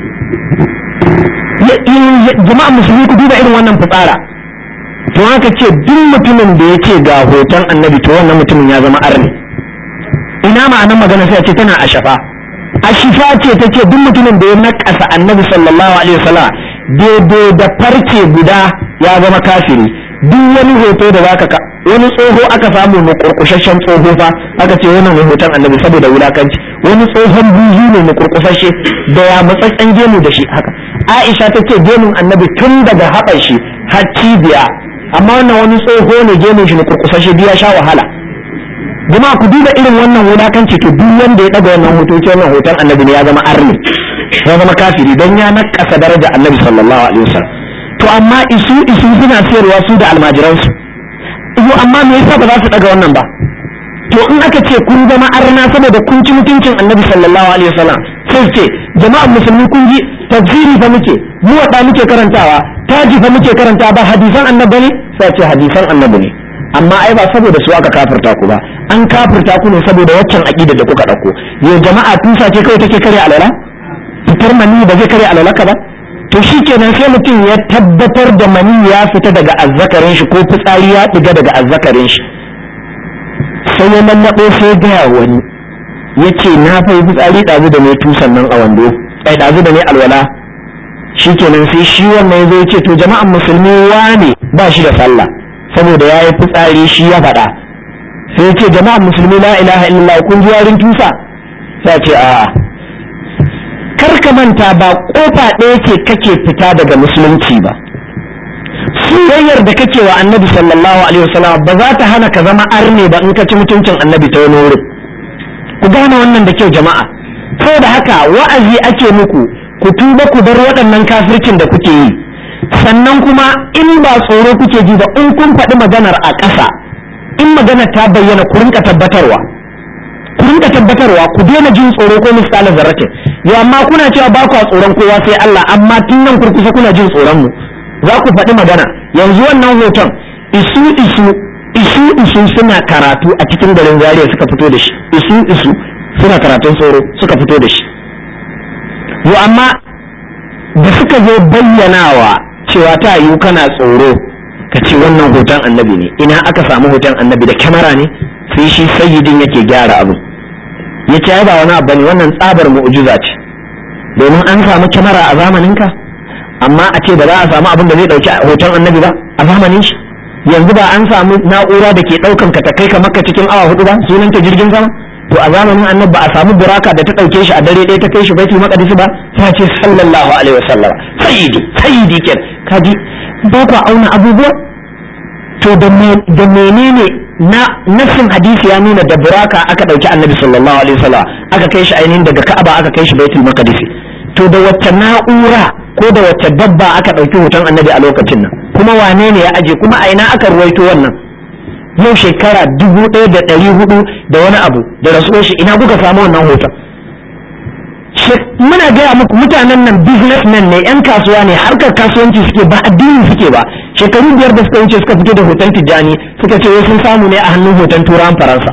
jama'a musulmi ku duba irin wannan fitsara to haka ce duk mutumin da ya ce ga hoton annabi to wannan mutumin ya zama arni ina ma'anar magana sai a ce tana ashafa ashifa ce ta ce duk mutumin da ya nakasa annabi sallallahu alaihi wasallam daidai da farce guda ya zama kafiri duk wani hoto da zaka ka wani tsoho aka samu mu kurkushashen tsoho fa aka ce wannan ne hoton annabi saboda wulakanci wani tsohon buzu ne mu kurkushashe da ya matsatsen gemu da shi haka Aisha ta ce gemun annabi tun daga haɓar shi har cibiya amma wannan wani tsoho ne gemun shi ne kurkusashe biya sha wahala jama'a ku duba irin wannan wulakanci to duk wanda ya daga wannan hoto ce wannan hoton annabi ne ya zama arni ya zama kafiri dan ya nakasa daraja annabi sallallahu alaihi wasallam to amma isu isu suna sayarwa su da almajiransu iyo amma me yasa ba za su daga wannan ba to in aka ce kun zama arna saboda kun ci mutuncin annabi sallallahu alaihi wasallam sai ce jama'an musulmi kun ji tafsiri fa muke mu wada muke karantawa taji fa muke karanta ba hadisan annabi ne sai ce hadisan annabi ne amma ai ba saboda su aka kafirta ku ba an kafirta ku ne saboda waccan aqida da kuka dauko yo jama'a tusa ce kawai take kare alala fitar mani ba zai kare alalaka ba to to shikenan sai mutum ya tabbatar da mani ya fita daga azzakarin shi ko fitsari ya diga daga azzakarin shi sai ya lallaɓo sai gaya wani ya ce na fai fitsari ɗazu da ne tusan nan a wando ai ɗazu da ne alwala shikenan sai shi wannan ya zo ya ce to jama'an musulmi wane ba shi da sallah saboda ya yi fitsari shi ya faɗa sai ce jama'an musulmi la ilaha illallah kun ji warin tusa sai ce a'a kar ka manta ba kofa ɗaya ce kake fita daga musulunci ba soyayyar da kake wa annabi sallallahu alaihi wasallam ba za ta hana ka zama arne ba in ka ci mutuncin annabi ta wani wurin ku gane wannan da kyau jama'a saboda haka wa'azi ake muku ku tuba ku bar waɗannan kafircin da kuke yi sannan kuma in ba tsoro kuke ji ba in kun faɗi maganar a ƙasa in maganar ta bayyana ku rinka tabbatarwa ku rinka tabbatarwa ku daina jin tsoro ko misalin zarratin ya amma kuna cewa ba ku tsoron kowa sai Allah amma tun nan kurkusa kuna jin tsoron mu za ku faɗi magana yanzu wannan hoton isu isu isu isu suna karatu a cikin garin Zaria suka fito da shi isu isu suna karatun tsoro suka fito da shi yo amma da suka zo bayyanawa cewa ta yiwu kana tsoro ka ce wannan hoton annabi ne ina aka samu hoton annabi da kyamara ne sai shi sayyidin yake gyara abu ya ce ba wani abu ne wannan tsabar mu'ujiza ce domin an samu kyamara a zamaninka amma a ce ba za a samu abin da zai dauki hoton annabi ba a zamanin shi yanzu ba an samu na'ura da ke daukan ka ta kai ka makka cikin awa hudu ba sunan ta jirgin sama to a zamanin annabi ba a samu buraka da ta dauke shi a dare ɗaya ta kai shi baitul maqdis ba sai ce sallallahu alaihi wasallam sayyidi sayyidi ken kaji ba ku auna abubuwa to da menene na nassin hadisi ya nuna da buraka aka dauki annabi sallallahu alaihi wasallam aka kai shi ainihin daga ka'aba aka kai shi baitul maqdis to da wacce na'ura ko da wacce dabba aka dauki hoton annabi a lokacin nan kuma wane ne ya aje kuma a ina aka ruwaito wannan yau shekara dubu ɗaya da ɗari hudu da wani abu da rasuwar shi ina kuka samu wannan hoton muna gaya muku mutanen nan businessmen ne yan kasuwa ne harkar kasuwanci suke ba addini suke ba shekaru biyar da suka wuce suka fito da hoton tijjani suka ce sun samu ne a hannun hoton turawan faransa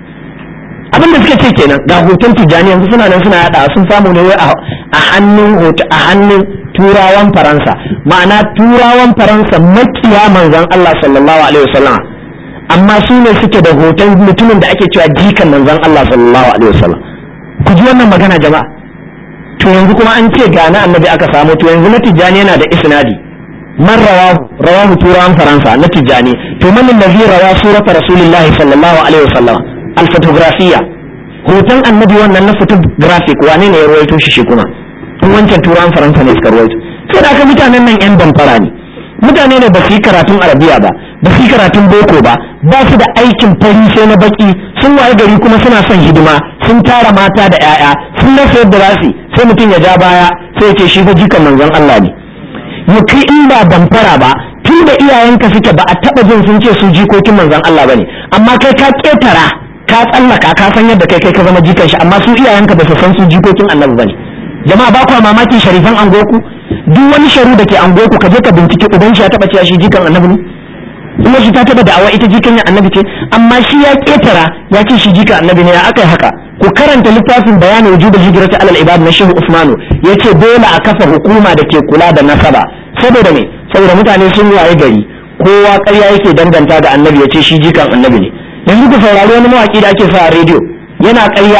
abin da suka ce kenan ga hoton tijjani yanzu suna nan suna yada sun samu ne wai a hannun a hannun turawan faransa ma'ana turawan faransa makiya manzon Allah sallallahu alaihi wasallam amma su ne suke da hoton mutumin da ake cewa jikan manzon Allah sallallahu alaihi wasallam ku ji wannan magana jama'a to yanzu kuma an ce ga na annabi aka samu to yanzu na tijjani yana da isnadi man rawahu rawahu turawan faransa na tijjani to man allazi rawa surata rasulillahi sallallahu alaihi wasallam al photographiya hoton annabi wannan na photographic wane ne ya rawaito shi shi kuma in wancan turawan faransa ne suka rawaito sai da aka mutanen nan yan damfara ne mutane ne ba su yi karatun arabiya ba ba su yi karatun boko ba ba su da aikin fari sai na baki sun waye gari kuma suna son hidima sun tara mata da 'ya'ya sun rasa yadda za su sai mutum ya ja baya sai ya ce shi fa jikan manzon Allah ne ya kai in ba damfara ba tun da iyayenka suke ba a taba jin sun ce su jikokin manzon Allah bane amma kai ka ketara ka tsallaka ka san yadda kai kai ka zama jikan shi amma su iyayenka ba su san su jikokin annabi bane jama'a ba kwa mamakin sharifan angoku duk wani sharu da ke angoku ka je ka bincike uban shi ya taba cewa shi jikan annabi ne kuma shi ta taba da'awa ita jikan annabi ce amma shi ya ketara ya ce shi jikan annabi ne ya aka yi haka ku karanta littafin bayanin wujubul hijrati alal ibad na shehu usmanu yace dole a kafa hukuma da ke kula da nasaba saboda me saboda mutane sun waye gari kowa ƙarya yake danganta da annabi yace shi jikan annabi ne yanzu ku saurari wani mawaki da ake sa a rediyo yana ƙarya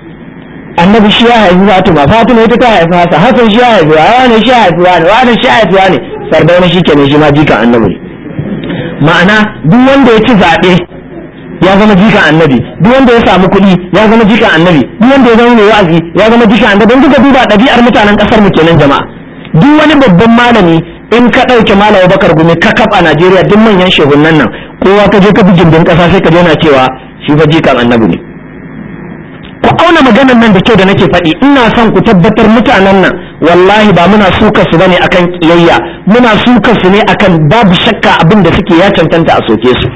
annabi shi ya haifi fatima fatima ita ta haifi hasa hasan shi ya haifi wani shi ya haifi wani wani shi ya haifi wani sardauna shi kenan shi ma jikan annabi ne ma'ana duk wanda ya ci zaɓe ya zama jikan annabi duk wanda ya samu kuɗi ya zama jikan annabi duk wanda ya zama mai wa'azi ya zama jikan annabi don duka duba ɗabi'ar mutanen ƙasar mu kenan jama'a duk wani babban malami in ka ɗauke malam bakar gumi ka a najeriya duk manyan shehunan nan kowa ka je ka bi gindin ƙasa sai ka je na cewa shi fa jikan annabi ne ku auna maganar nan da kyau da nake faɗi ina son ku tabbatar mutanen nan wallahi ba muna suka su bane akan kiyayya muna suka su ne akan babu shakka abin da suke ya cancanta a soke su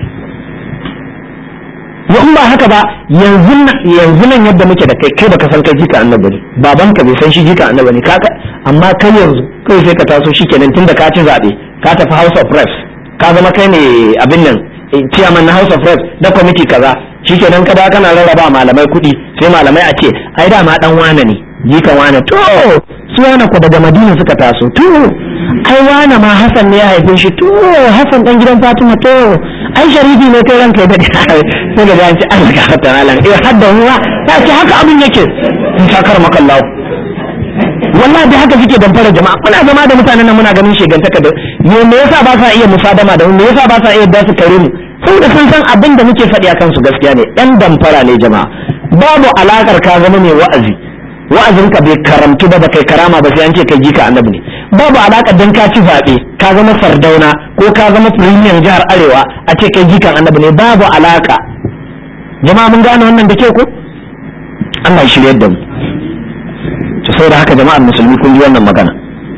in ba haka ba yanzu yanzu nan yadda muke da kai kai baka san kai jika annabi ne babanka bai san shi jika annabi ne kaka amma kai yanzu kai sai ka taso shikenan tunda ka ci zabe ka tafi house of reps ka zama kai ne abin nan chairman na house of reps da committee kaza shikenan ka da kana rarraba malamai kuɗi sai malamai a ce ai dama dan wane ne jikan wane to su wane ku daga madina suka taso to ai wane ma hasan ne ya haife shi to hasan dan gidan fatima to ai sharifi ne kai ranka ya dade sai ga an ce an ga ta malam eh hadda ruwa ta ce haka abin yake in sakar maka Allah wallahi da haka suke damfara jama'a muna zama da mutanen nan muna ganin shegantaka da me me yasa ba sa iya musadama da mu me yasa ba sa iya da su kare mu saboda sun san abin da muke faɗi akan su gaskiya ne yan damfara ne jama'a babu alakar ka zama mai wa'azi wa'azinka bai karamtu ba ba kai karama ba sai an ce kai jika annabi ne babu alaka dan ka ci zaɓe ka zama sardauna ko ka zama firimiyan jihar arewa a ce kai jikan annabi ne babu alaka jama'a mun gane wannan da ke ko Allah ya shirye da mu to saboda haka jama'ar musulmi kun ji wannan magana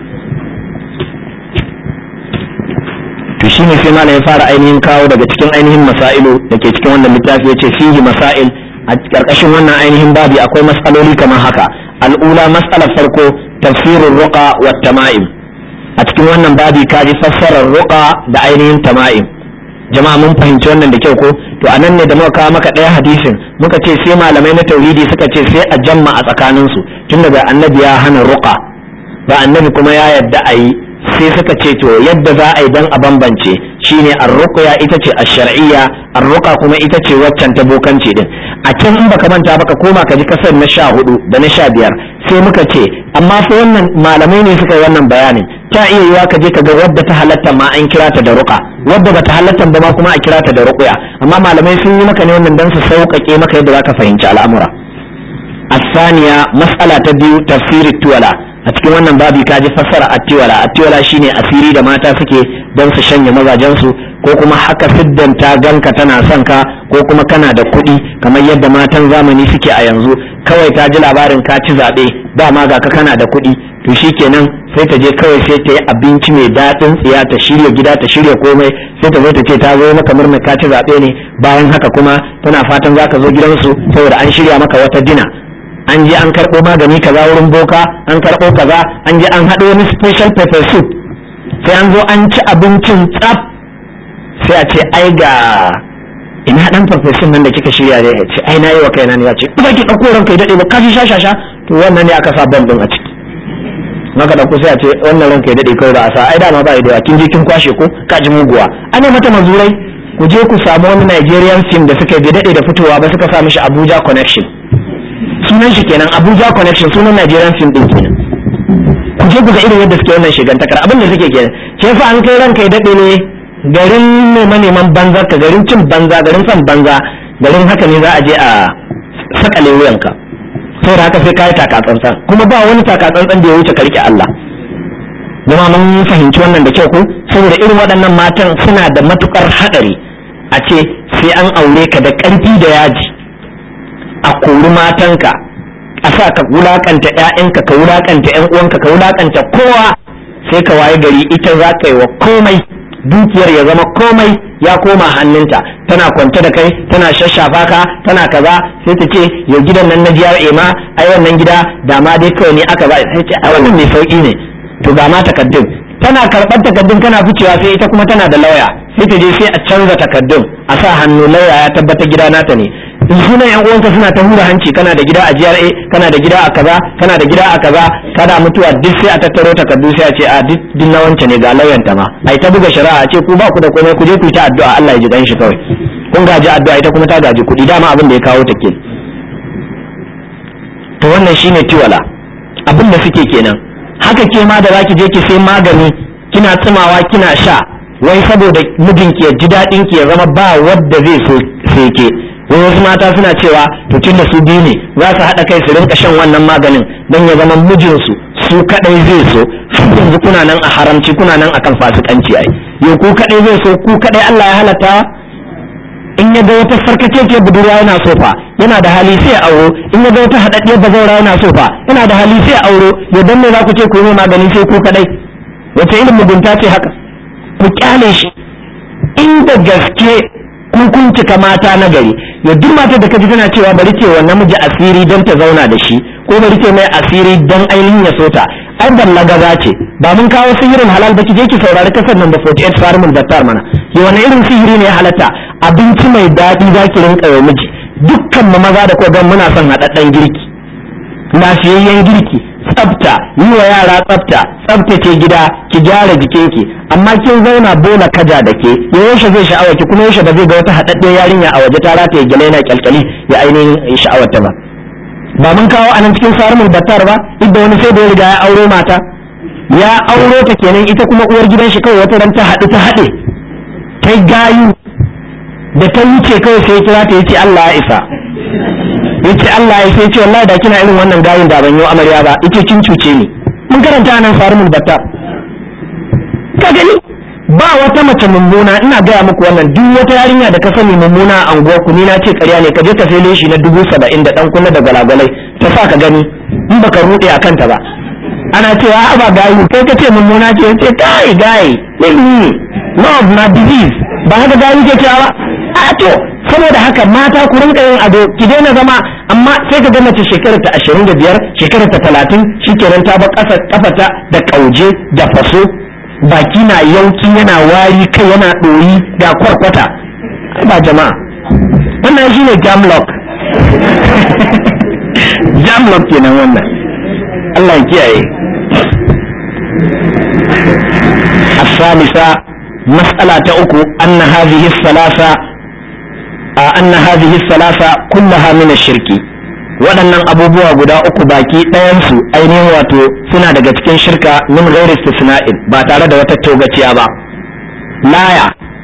to shine sai malam ya fara ainihin kawo daga cikin ainihin masailu da ke cikin wannan littafi ya ce fihi masail a ƙarƙashin wannan ainihin babi akwai matsaloli kamar haka al'ula matsalar farko tafsirin ruqa wa tama'im a cikin wannan babi ka ji fassarar ruqa da ainihin tama'im jama'a mun fahimci wannan da kyau ko to a nan ne da muka kawo maka ɗaya hadisin muka ce sai malamai na tauhidi suka ce sai a jamma a tsakaninsu tun daga annabi ya hana ruqa ba annabi kuma ya yadda a yi sai suka ce to yadda za a yi dan a bambance shine ar-ruqya ita ce ash-shar'iyya ar-ruqa kuma ita ce waccan ta bokanci din a can in baka manta baka koma ka ji kasar na sha hudu da na sha biyar sai muka ce amma fa wannan malamai ne suka yi wannan bayanin ta iya yiwa ka je ka ga wadda ta halatta ma an kira ta da ruqa wadda bata halatta ba ma kuma a kira ta da ruqya amma malamai sun yi maka ne wannan dan su sauƙaƙe maka yadda zaka fahimci al'amura الثانية مسألة تبيو تفسير التولى a cikin wannan babi ka ji fassara attiwala attiwala shine asiri da mata suke don su shanye mazajensu ko kuma haka siddan ta ganka tana son ka ko kuma kana da kuɗi kamar yadda matan zamani suke a yanzu kawai ta ji labarin ka ci zaɓe dama ga ka kana da kuɗi to shikenan sai ta je kawai sai ta yi abinci mai daɗin tsiya ta shirya gida ta shirya komai sai ta zo ta ce ta zo maka murna ka ci zaɓe ne bayan haka kuma tana fatan za ka zo gidansu saboda an shirya maka wata dina an je an karɓo magani kaza wurin boka an karɓo kaza an je an haɗo wani special pepper soup sai an zo an ci abincin tsaf sai a ce ai ga ina dan farfesun nan da kika shirya da ya ce ai nayi wa kaina ne ya ce ba ki ɗauko ranka ya daɗe ba kashi sha sha to wannan ne aka sa bam ɗin a ciki maka ɗauko sai a ce wannan ranka ya daɗe kawai da a sa ai dama ba da kin je kin kwashe ko ka ji muguwa ana mata mazurai ku je ku samu wani Nigerian film da suka yi daɗe da fitowa ba suka sa mishi Abuja connection sunan shi kenan Abuja connection sunan Nigerian film din kenan ku je ku ga irin yadda suke wannan shigantakar abin da suke kenan ke fa an kai ranka ya dade ne garin neman neman banza ka garin cin banza garin son banza garin haka ne za a je a sakale wuyanka saboda haka sai kai taka tsantsan kuma ba wani taka tsantsan da ya wuce ka rike Allah zama mun fahimci wannan da kyau ko saboda irin waɗannan matan suna da matukar hadari a ce sai an aure ka da ƙarfi da yaji a kori matanka a sa ka wulakanta ƴaƴanka ka wulakanta ƴan uwanka ka wulakanta kowa sai ka waye gari ita za ka yi wa komai dukiyar ya zama komai ya koma hannunta tana kwance da kai tana shashafa ka tana kaza sai ta ce yau gidan nan na jiyar ema ai wannan gida da ma dai kawai ne aka ba sai ce ai wannan mai sauki ne to ga ma takaddun tana karɓar takaddun kana ficewa sai ita kuma tana da lauya sai ta je sai a canza takaddun a sa hannu lauya ya tabbata gida nata ne in sunan yan uwanka suna ta hura hanci kana da gida a GRA kana da gida a kaza kana da gida a kaza kana mutuwa duk sai a tattaro takardu sai a ce a duk din na wance ne ga lauyanta ma ai ta buga shari'a a ce ku ba ku da komai ku je ku yi ta addu'a Allah ya ji ganshi kawai kun gaji addu'a ita kuma ta gaji kuɗi dama abin da ya kawo ta ke to wannan shine tiwala abin da suke kenan haka ke ma da zaki je ki sai magani kina tsimawa kina sha wai saboda mijinki ya ji daɗin ki ya zama ba wadda zai so sai ke wai wasu mata suna cewa to tun da su biyu ne za su haɗa kai su rinka shan wannan maganin don ya zama mijinsu su kaɗai zai so har yanzu kuna nan a haramci kuna nan akan fasikanci ai yau ku kaɗai zai so ku kaɗai Allah ya halatta in ya ga wata sarkakekiyar budurwa yana so fa yana da hali sai auro in ya ga wata haɗaɗɗiyar bazaura yana so fa yana da hali sai auro yau dan me za ku ce ku yi magani sai ku kaɗai wace irin mugunta ce haka ku kyale shi inda gaske kun kun cika mata na gari ya duk matar da kaji tana cewa bari ce wa namiji asiri don ta zauna da shi ko bari ce mai asiri don ainihin ya sota ai ballagaza ce ba mun kawo sihirin halal ba ki je ki saurari kasar nan da 48 farimul battar mana ya wani irin sihiri ne ya halatta abinci mai daɗi za ki rinka wa miji dukkan mu maza da kogan muna son haɗaɗɗen girki lafiyayyen girki tsafta yi wa yara tsafta tsaftace gida ki gyara jikinki amma kin zauna bola kaja da ke yaushe zai sha'awa ki kuma yaushe ba zai ga wata haɗaɗɗiyar yarinya a waje ta rataye gyale yana kyalkyali ya ainihin sha'awarta ba ba mun kawo anan cikin sarumul battar ba idda wani sai da ya riga ya auro mata ya auro ta kenan ita kuma uwar gidan shi kawai wata ran ta haɗu ta haɗe ta gayu da ta wuce kawai sai kira ta yace Allah ya isa yace Allah ya sai ce wallahi da kina irin wannan gayin da ban yi amarya ba yace kin cuce ni mun karanta nan farmul batta ka gani ba wata mace mummuna ina gaya muku wannan duk wata yarinya da ka sani mummuna a anguwar ku ni na ce ƙarya ne ka je ka sai leshi na dubu saba'in da dan kunna da gwalagwalai ta sa ka gani in baka rude a kanta ba ana cewa a ba gayi kai ka ce mummuna ce ce kai gayi ilmi love na disease ba haka gayi ke cewa ba a to saboda haka mata ku rinka yin ado ki daina zama amma sai ka ga mace shekarar ta 25 shekarar ta 30 shikenan ta ba kasa kafata da kauje da faso baki na yauki yana wari kai yana ɗoyi da kwarkwata ba jama'a wannan shine jamlock jamlock kenan wannan Allah ya kiyaye الثالثة مسألة أكو أن هذه الثلاثة أن هذه الثلاثة كلها من الشرك waɗannan abubuwa guda uku baki ɗayansu ainihin wato suna daga cikin shirka min ghairi istisna'in ba tare da wata togaciya ba laya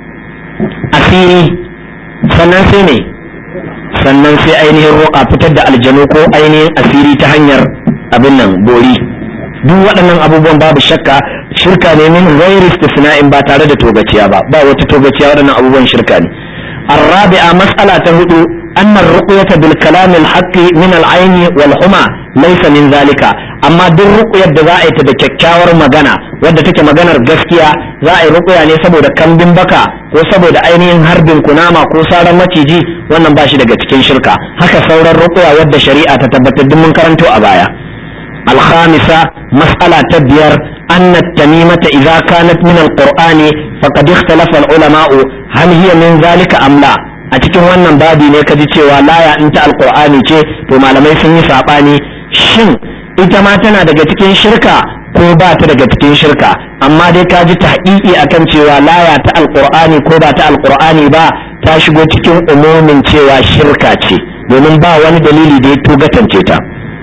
asiri sannan sai ne sannan sai ainihin roƙa fitar da aljanu ko ainihin asiri ta hanyar abin nan bori duk waɗannan abubuwan babu shakka shirka ne min ghairi istisna'in ba tare da togaciya ba ba wata togaciya waɗannan abubuwan shirka ne الرابعة مسألة هدو أن الرقية بالكلام الحق من العين والحمى ليس من ذلك أما دي الرقية دزائي تدككاور مغانا wadda take maganar gaskiya za a yi rukuya ne saboda kambin baka ko saboda ainihin harbin kunama ko saran maciji wannan ba shi daga cikin shirka haka sauran rukuya wadda shari'a ta tabbatar duk mun karanto a baya الخامسة مسألة تبير أن التميمة إذا كانت من القرآن فقد اختلف العلماء هل هي من ذلك أم لا a cikin wannan babi ne ka ji cewa laya in ta alkur'ani ce to malamai sun yi saɓani shin ita ma tana daga cikin shirka ko ba ta daga cikin shirka amma dai ka ji tahqiqi akan cewa laya ta alkur'ani ko ba ta alkur'ani ba ta shigo cikin umumin cewa shirka ce domin ba wani dalili da ya tugatance ta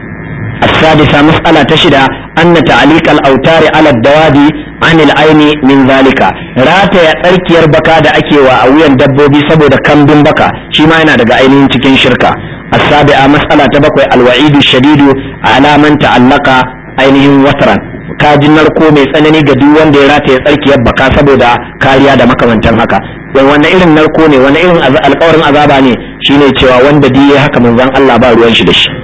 السادسة مسألة تشدى أن تعليق الأوتار على الدواب عن العين من ذلك رات يترك يربكا دا أكي وأويا دبوبي سبو دا كم بن بكا شما ينا دا عينين تكين شركة السابعة مسألة تبقى الوعيد الشديد على من تعلق عينهم وترا kajin narko mai tsanani ga duk wanda ya rataye tsarkiyar baka saboda kariya da makamantan haka wai wannan irin narko ne wannan irin alkawarin azaba ne shine cewa wanda duk ya haka manzon Allah ba ruwan shi da shi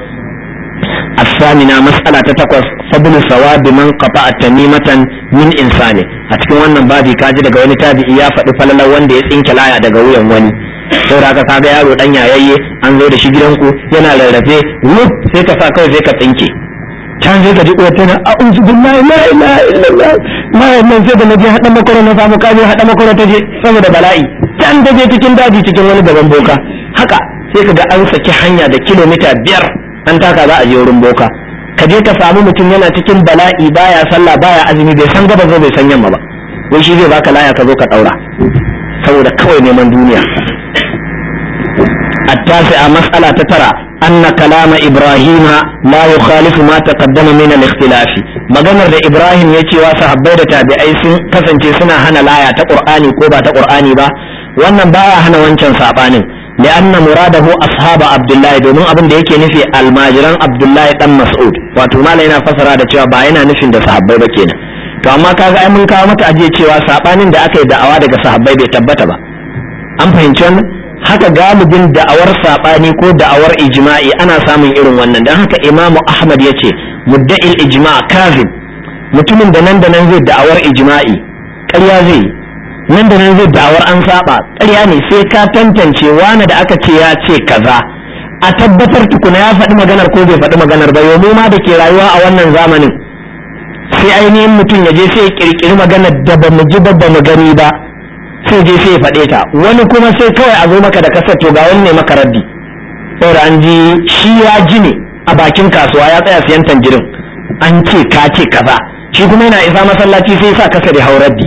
الثامنة مسألة تتقص فضل ثواب من قطع تميمة من إنسان أتكون wannan babi kaji daga wani tabi'i ya faɗi falalar wanda ya tsinke laya daga wuyan wani saboda haka kaga yaro dan yayayye an zo da shi gidanku yana rarrafe wuf sai ka sa kawai sai ka tsinke can sai ka ji uwar tana a'udhu billahi la ilaha illallah ma nan sai da naje hada makoro na samu kaje hada makoro ta je saboda bala'i can ta je cikin daji cikin wani gaban boka haka sai ka ga an saki hanya da kilomita biyar an taka za a je wurin boka ka je ka samu mutum yana cikin bala'i baya sallah baya azumi bai san gaba bai san yamma ba wai shi zai baka laya ka zo ka daura saboda kawai neman duniya التاسعة مسألة ترى أن كلام إبراهيم لا يخالف ما تقدم من الاختلاف maganar da Ibrahim ya ce wa sahabbai da tabi'ai sun kasance suna hana laya ta Qur'ani ko ba ta Qur'ani ba wannan baya hana wancan sabanin لأن مراده أصحاب عبد الله domin abin da yake nufi almajiran Abdullahi dan Mas'ud wato malai yana fasara da cewa ba yana nufin da sahabbai ba kenan to amma kaga ai mun kawo mata ajiye cewa sabanin da aka yi da'awa daga sahabbai bai tabbata ba an fahimci wannan haka galibin da'awar sabani ko da'awar ijma'i ana samun irin wannan dan haka Imam Ahmad yace mudda'il ijma' kazib mutumin da nan da nan zai da'awar ijma'i ƙarya zai nan da nan zai da'awar an saba ƙarya ne sai ka tantance wani da aka ce ya ce kaza a tabbatar tukuna ya faɗi maganar ko bai faɗi maganar ba yau ma da ke rayuwa a wannan zamanin sai ainihin mutum ya je sai ya kirkiri maganar da ba mu ji ba ba mu gani ba sai je sai ya faɗe ta wani kuma sai kawai a zo maka da kasar to ga wani ne maka raddi saboda an ji shi ya ji ne a bakin kasuwa ya tsaya siyan tanjirin an ce ka ce kaza shi kuma yana isa masallaci sai sa kasa da hauraddi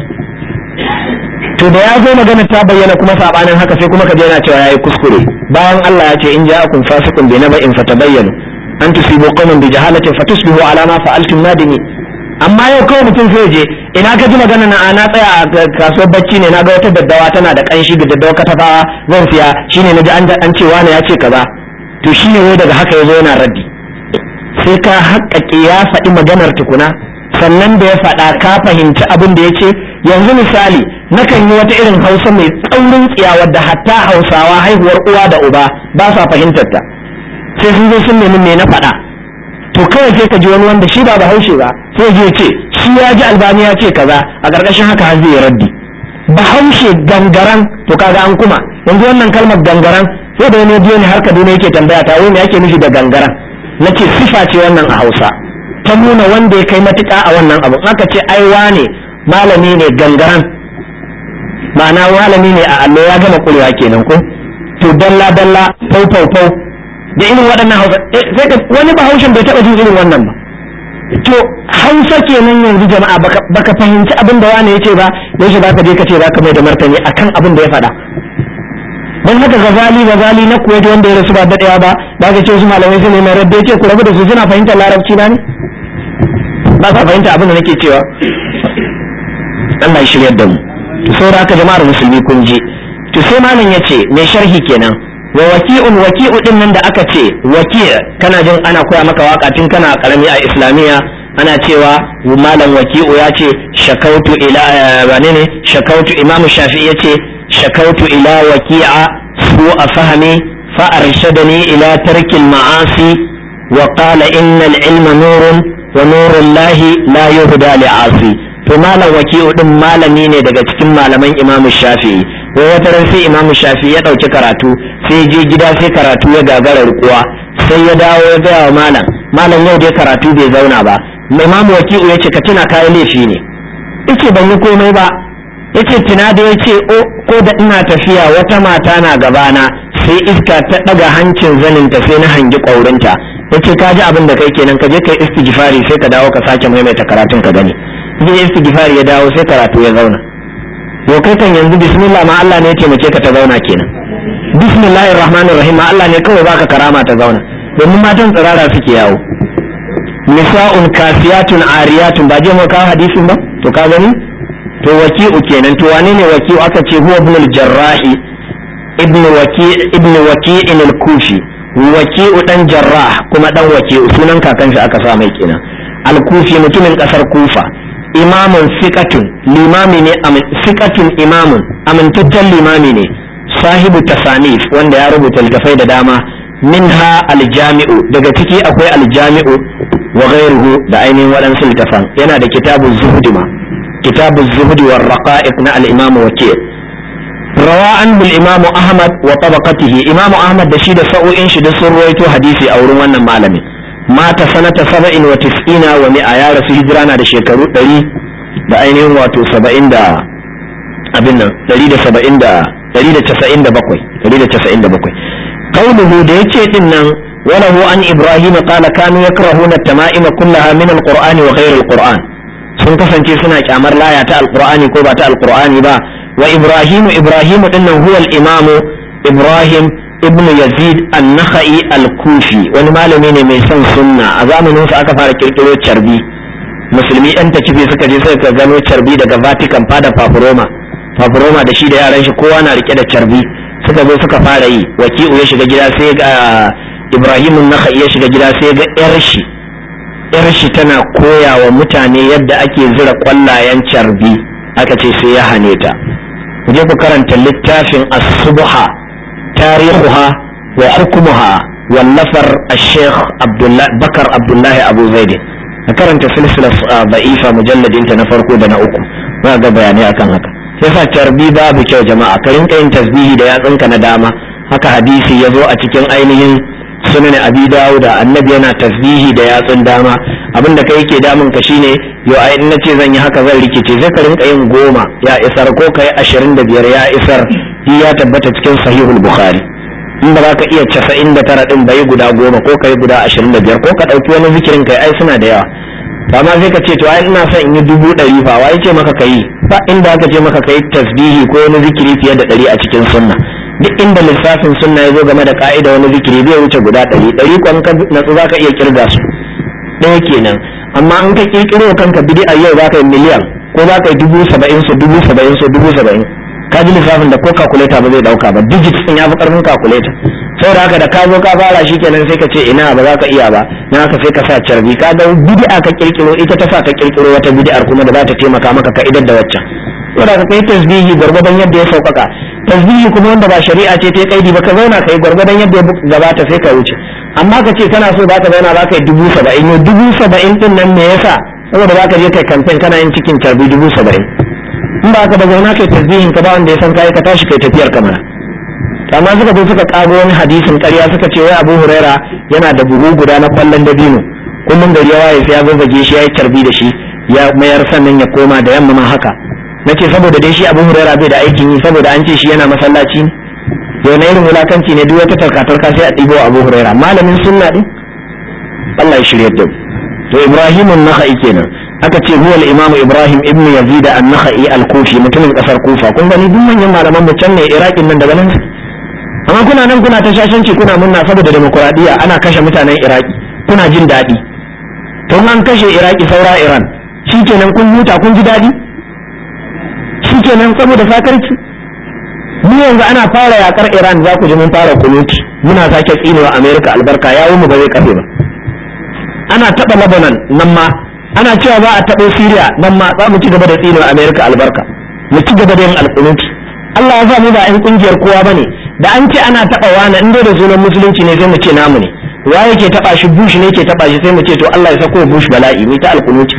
to da ya zo magana ta bayyana kuma sabanin haka sai kuma ka je yana cewa yayi kuskure bayan Allah ya ce in ja'akum fasiqun bi naba'in fatabayyanu an tusibu qauman bi jahalatin fatusbihu ala ma fa'altum nadimi amma yau kawai mutum sai je ina ka ji magana na na tsaya a kasuwar bacci ne na ga wata daddawa tana da kanshi da daddawa katafawa zan siya shine naji an an ce wani ya ce kaza to shine wai daga haka yazo yana raddi sai ka haƙƙaƙe ya faɗi maganar tukuna sannan da ya faɗa ka fahimci abin da ya ce yanzu misali nakan yi wata irin hausa mai tsaurin tsiya wadda hatta hausawa haihuwar uwa da uba ba sa fahimtar ta sai sun zo sun nemi me na faɗa to kawai sai ka ji wani wanda shi ba bahaushe ba sai je ce shi ya ji albani ya ce kaza a ƙarƙashin haka har zai raddi bahaushe gangaran to kaga an kuma yanzu wannan kalmar gangaran sai da wani biyo ne har kaduna yake tambaya ta wai me yake nufi da gangaran na ce sifa ce wannan a hausa ta nuna wanda ya kai matuƙa a wannan abu aka ce ai wane malami ne gangaran ma'ana malami ne a allo ya gama kurewa kenan ko to dalla dalla fau fau fau da irin waɗannan hausa sai ka wani bahaushen bai taɓa jin irin wannan ba to hausa kenan yanzu jama'a baka fahimci abin da wani ya ce ba yaushe za ka je ka ce za ka mai da martani akan abin da ya faɗa don haka gazali gazali na kuwaiti wanda ya rasu ba daɗewa ba ba ka ce su malamai su ne mai rabbe ce ku rabu da su suna fahimtar larabci na ne ba sa fahimta abin da nake cewa Allah ya shiryar da mu to saboda haka jama'ar musulmi kun je to sai malam ya ce mai sharhi kenan wa waki'un waki'u din nan da aka ce waki' kana jin ana koya maka waka tun kana karami a islamiyya ana cewa malam waki'u ya ce shakautu ila wane ne shakautu imamu shafi'i ya ce shakautu ila waki'a su a fahami fa arshadani ila tarkil ma'asi wa qala innal ilma nurun wa nurun lahi la yuhda li asi to malam waki'u din malami ne daga cikin malaman imamu shafi'i wai wata ran sai imamu shafi'i ya ɗauki karatu sai je gida sai karatu ya gagara rikuwa sai ya dawo ya gaya wa malam malam yau dai karatu bai zauna ba imamu waki'u ya ce ka tuna kayan laifi ne yace ban yi komai ba yace tuna da yace ko da ina tafiya wata mata na gabana sai iska ta ɗaga hancin zaninta sai na hangi ƙwaurinta yace ka ji abin da kai kenan ka je kai istighfari sai ka dawo ka sake maimaita karatun ka gani je istighfari ya dawo sai karatu ya zauna yau kai kan yanzu bismillah ma Allah ne ya taimake ka ta zauna kenan bismillahir rahmanir rahim ma Allah ne kawai baka karama ta zauna domin matan tsirara suke yawo nisa'un kasiyatun ariyatun ba je mu kawo hadisin ba to ka gani to waki'u kenan to wane ne waki'u aka ce huwa ibn al-jarrahi ibn waki ibn waki'in al-kufi waki'u dan jarrah kuma dan waki'u sunan kakan shi aka sa mai kenan al-kufi mutumin kasar kufa imamun sikatun limami ne sikatun imamun amintaccen limami ne sahibu tasanif wanda ya rubuta littafai da dama minha aljami'u daga ciki akwai aljami'u wa ghairuhu da ainihin waɗansu littafan yana da kitabu zuhudi ma kitabu zuhudi wa raqa'iq na al-imamu wakil rawa an bil imamu ahmad wa tabaqatihi imamu ahmad da shi da sa'o'in shi da sun ruwaito hadisi a wurin wannan malamin mata sanata saba'in wa tis'ina wa mi'a ya rasu hijira na da shekaru ɗari da ainihin wato saba'in da abin nan ɗari da saba'in da ɗari da casa'in da bakwai ɗari da casa'in da bakwai kauluhu da ya ce ɗin nan وله عن إبراهيم قال كانوا يكرهون التمائم كلها من القرآن وغير القرآن sun kasance suna kyamar laya ta alqur'ani ko ba ta alqur'ani ba wa ibrahimu ibrahimu dinnan huwa al-imam ibrahim ibn yazid an-nakhai al-kufi wani malami ne mai son sunna a zamanin sa aka fara kirkiro carbi musulmi yan takifi suka je suka gano carbi daga vatican fada papuroma papuroma da shi da yaran shi kowa na rike da carbi suka zo suka fara yi waki'u ya shiga gida sai ga ibrahim nakhai ya shiga gida sai ga yar shi yar shi tana koya wa mutane yadda ake zira kwallayen carbi aka ce sai ya hane ta je ku karanta littafin as-subha tarihuha wa hukmuha wallafar al-sheikh bakar abdullahi abu zaidi a karanta silsilar ba'ifa mujalladin ta na farko da na uku za ga bayanai akan haka sai sa carbi babu kyau jama'a ka rinka yin tasbihi da yatsunka na dama haka hadisi ya zo a cikin ainihin sunan abi dawuda annabi yana tasbihi da yatsun dama abin da kai yake damun ka shine yo ai in nace zan yi haka zan rikice sai ka rinka yin goma ya isar ko kai ashirin da biyar ya isar shi ya tabbata cikin sahihul bukhari in ba za ka iya casa'in da tara din bai guda goma ko kai guda ashirin da biyar ko ka ɗauki wani zikirin kai ai suna da yawa amma sai ka ce to ai ina son in yi dubu ɗari fa wai ce maka kai ba inda aka ce maka kai tasbihi ko wani zikiri fiye da ɗari a cikin sunna duk inda lissafin sunna ya zo game da ka'ida wani zikiri zai wuce guda ɗari ɗari kwan ka natsu za ka iya kirga su ɗaya kenan amma in ka kirkiro kanka bid'a yau za ka yi miliyan ko za ka yi dubu saba'in su dubu saba'in su dubu saba'in ka ji lissafin da ko calculator ba zai dauka ba digit din ya fi karfin calculator saboda haka da ka zo ka fara shi kenan sai ka ce ina ba za ka iya ba na haka sai ka sa carbi ka ga bid'a ka kirkiro ita ta sa ka kirkiro wata bid'ar kuma da za ta taimaka maka ka idar da waccan saboda ka kai tasbihi gwargwadon yadda ya sauƙaƙa tasbihi kuma wanda ba shari'a ce ta kaidi ba ka zauna kai gwargwadon yadda ya gabata sai ka wuce amma ka ce kana so za ka zauna za ka yi dubu saba'in yau dubu saba'in din nan me yasa saboda za ka je kai kamfen kana yin cikin carbi dubu saba'in in ba ka ba zauna kai tasbihin ka ba wanda ya san kai ka tashi kai tafiyar kamar amma suka zo suka kago wani hadisin ƙarya suka ce wai Abu Huraira yana da buhu guda na kwallon dabino kullum gari ya waye sai ya zazzage shi ya yi carbi da shi ya mayar sannan ya koma da yamma ma haka nace saboda dai shi Abu Huraira bai da aikin yi saboda an ce shi yana masallaci ne yau na irin wulakanci ne duk wata tarkatarka sai a ɗibo Abu Huraira malamin sunna din Allah ya shirye da to Ibrahim an-Nakhai kenan aka ce huwa al-Imam Ibrahim ibn Yazid an-Nakhai al-Kufi mutumin kasar Kufa kun gani duk manyan malaman mu can ne Iraqin nan daga nan amma kuna nan kuna ta shashanci kuna munna saboda demokuraɗiyya ana kashe mutanen iraki kuna jin daɗi to an kashe iraki saura iran shikenan kun huta kun ji daɗi shikenan saboda sakarci mu yanzu ana fara yakar iran za ku ji mun fara kunuti muna sake tsinewa america albarka ya mu ba zai kafe ba ana taɓa lebanon nan ma ana cewa za a taɓo syria nan ma za mu ci gaba da tsinewa america albarka mu ci gaba da yin alkunuti Allah ya sa mu ba 'yan kungiyar kowa bane da an ce ana taba wani in dai da sunan musulunci ne sai mu ce namu ne wa yake taba shi bush ne ke taba shi sai mu ce to Allah ya sako bush bala'i mai ta alkunuci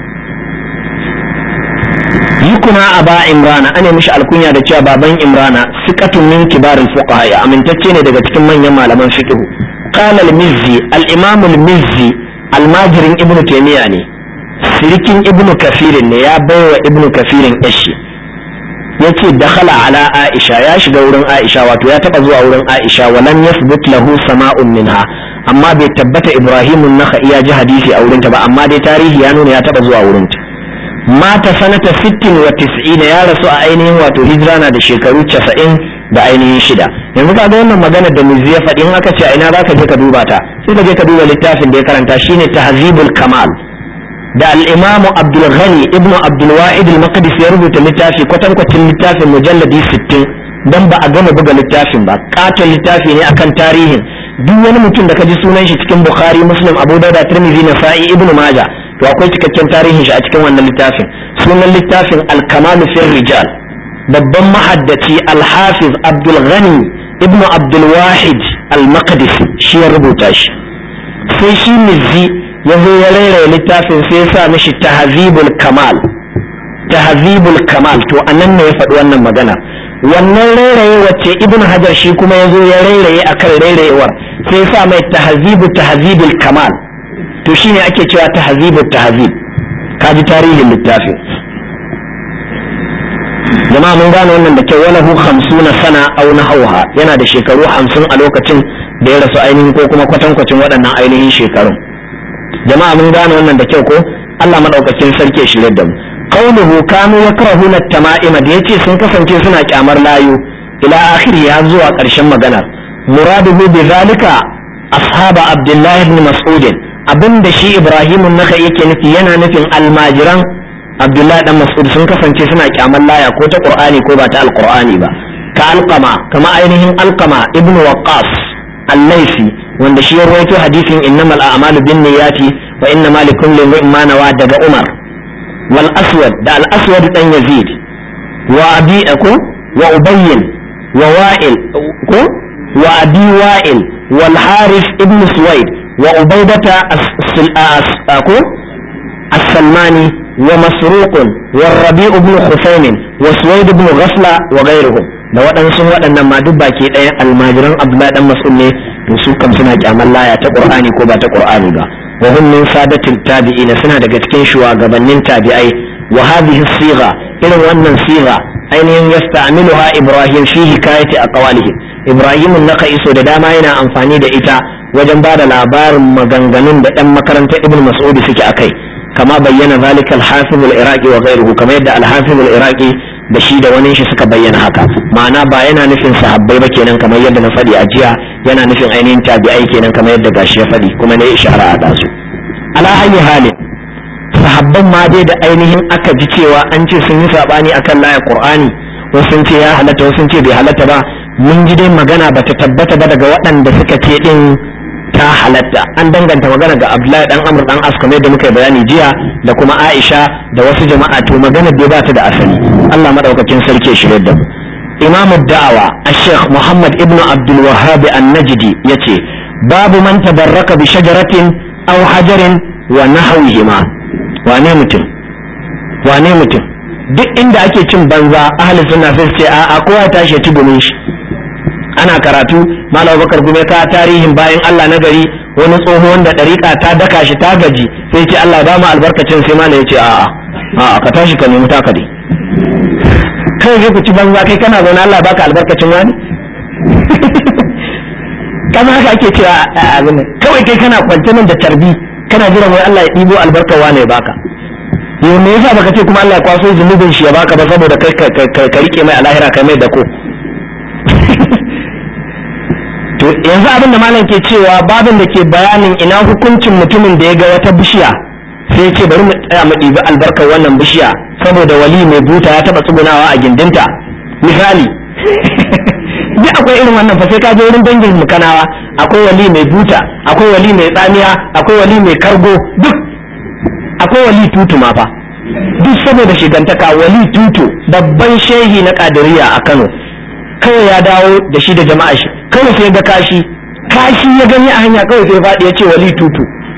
yukuna aba imrana ana mishi alkunya da cewa baban imrana siqatun min kibaril fuqaha ya amintacce ne daga cikin manyan malaman fiqh qala al-mizzi al-imam al-mizzi almajirin ibnu taymiya ne sirikin ibnu kafirin ne ya baiwa ibnu kafirin yashi yace dakhala ala aisha ya shiga wurin aisha wato ya taba zuwa wurin aisha walam yathbut lahu sama'un minha amma bai tabbata ibrahim an-nakhai ya ji hadisi a wurinta ba amma dai tarihi ya nuna ya taba zuwa wurinta mata sanata 60 wa 90 ya rasu a ainihin wato hijira na da shekaru 90 da ainihin shida yanzu ka ga wannan magana da muzi ya faɗi in aka ce a ina zaka je ka duba ta sai ka je ka duba littafin da ya karanta shine tahzibul kamal da al'imamu abdulghani ibn abdulwa'id al-maqdis ya rubuta littafi kwatankwacin littafin mujalladi 60 don ba a gama buga littafin ba katon littafi ne akan tarihin duk wani mutum da ka ji sunan shi cikin bukhari muslim abu dauda tirmidhi nasa'i ibn maja to akwai cikakken tarihin shi a cikin wannan littafin sunan littafin al-kamal fi rijal babban mahaddaci al-hafiz abdulghani ibn abdulwahid al-maqdis shi ya rubuta shi sai shi mizzi ya zo ya rairaya littafin sai ya sa mishi tahzibul kamal tahzibul kamal to anan ne ya faɗi wannan magana wannan rairaye wacce ibn hajar shi kuma ya zo ya rairaye akan rairayewar sai ya sa mai tahzibu tahzibul kamal to shine ake cewa tahzibul tahzib kaji tarihin littafin jama'a mun gane wannan da kyau wala hu 50 sana aw nahawha yana da shekaru 50 a lokacin da ya rasu ainihin ko kuma kwatankwacin waɗannan ainihin shekarun jama'a mun gane wannan da kyau ko Allah madaukakin sarki ya shirye da mu qauluhu kanu yakrahuna at-tama'ima da yace sun kasance suna kyamar layu ila akhiri ya zuwa ƙarshen maganar muraduhu bi zalika ashaba abdullah ibn mas'ud abinda shi ibrahim naka yake nufi yana nufin almajiran abdullah dan mas'ud sun kasance suna kyamar laya ko ta qur'ani ko ba ta alqur'ani ba ka alqama kama ainihin alqama ibn waqqas al-laisi wanda shi ya rawaito hadisin innamal a'malu binniyati wa innama likulli imrin ma nawa daga Umar wal aswad da al aswad dan Yazid wa abi ko wa ubayyin wa wa'il ko wa abi wa'il wal harith ibn suwaid wa ubaydata ko as-salmani wa masruq wa rabi' ibn husayn wa suwaid ibn ghafla wa ghayruhum da waɗansu waɗannan ma duk baki ɗaya almajiran abdullahi dan mas'ud ne to su kam suna kyaman laya ta qur'ani ko ba ta qur'ani ba wa hum min sadatil tabi'in suna daga cikin shugabannin tabi'ai wa hadhihi sigha irin wannan sigha ainihin yasta'miluha ibrahim fi hikayati aqwalihi ibrahim naka iso da dama yana amfani da ita wajen ba da labarin maganganun da ɗan makarantar ibn mas'ud suke akai kama bayyana zalika al-hafiz al-iraqi wa ghayruhu kama yadda al-hafiz al-iraqi da shi da wani shi suka bayyana haka ma'ana ba yana nufin sahabbai ba kenan kamar yadda na faɗi a jiya yana nufin ainihin tabi'ai kenan kamar yadda gashi ya faɗi kuma ne ishara a dasu ala hayyi halin sahabban ma dai da ainihin aka ji cewa an ce sun yi sabani akan layar qur'ani wasu sun ce ya halatta wasu sun ce bai halatta ba mun ji dai magana bata tabbata ba daga waɗanda suka ce din ta halatta an danganta magana ga Abdullahi dan Amr dan As kamar yadda muka bayani jiya da kuma Aisha da wasu jama'a to magana dai ba ta da asali Allah madaukakin sarki ya shirye da mu Imam da'awa Sheikh Muhammad ibn Abdul Wahhab An-Najdi yace babu man tabarraka bi shajaratin aw hajarin wa nahwihima wane mutum wane mutum duk inda ake cin banza ahli sunna sai ce a kowa tashi tubumin shi ana karatu malam bakar gume ka tarihin bayan Allah na gari wani tsoho wanda dariƙa ta daka shi ta gaji sai ce Allah ba mu albarkacin sai malam ya ce a'a a'a ka tashi ka nemi taka dai kai zai ku ci banza kai kana zaune Allah baka albarkacin wani kama haka ake cewa abin kawai kai kana kwance nan da tarbi kana jiran wai Allah ya ɗibo albarkar wane ya baka yau me yasa baka ce kuma Allah ya kwaso zunubin shi ya baka ba saboda kai ka rike mai alahira kai mai dako to yanzu abin da malam ke cewa babin da ke bayanin ina hukuncin mutumin da ya ga wata bishiya sai ce bari mu tsaya mu ɗibi albarkar wannan bishiya saboda wali mai buta ya taɓa tsugunawa a gindinta misali duk akwai irin wannan fa sai ka je wurin dangin mu kanawa akwai wali mai buta akwai wali mai tsamiya akwai wali mai kargo duk akwai wali tutu ma fa duk saboda shigantaka wali tutu babban shehi na kadiriya a Kano kawai ya dawo da shi da jama'a shi kawai sai ga kashi kashi ya gani a hanya kawai sai faɗi ya ce wali tutu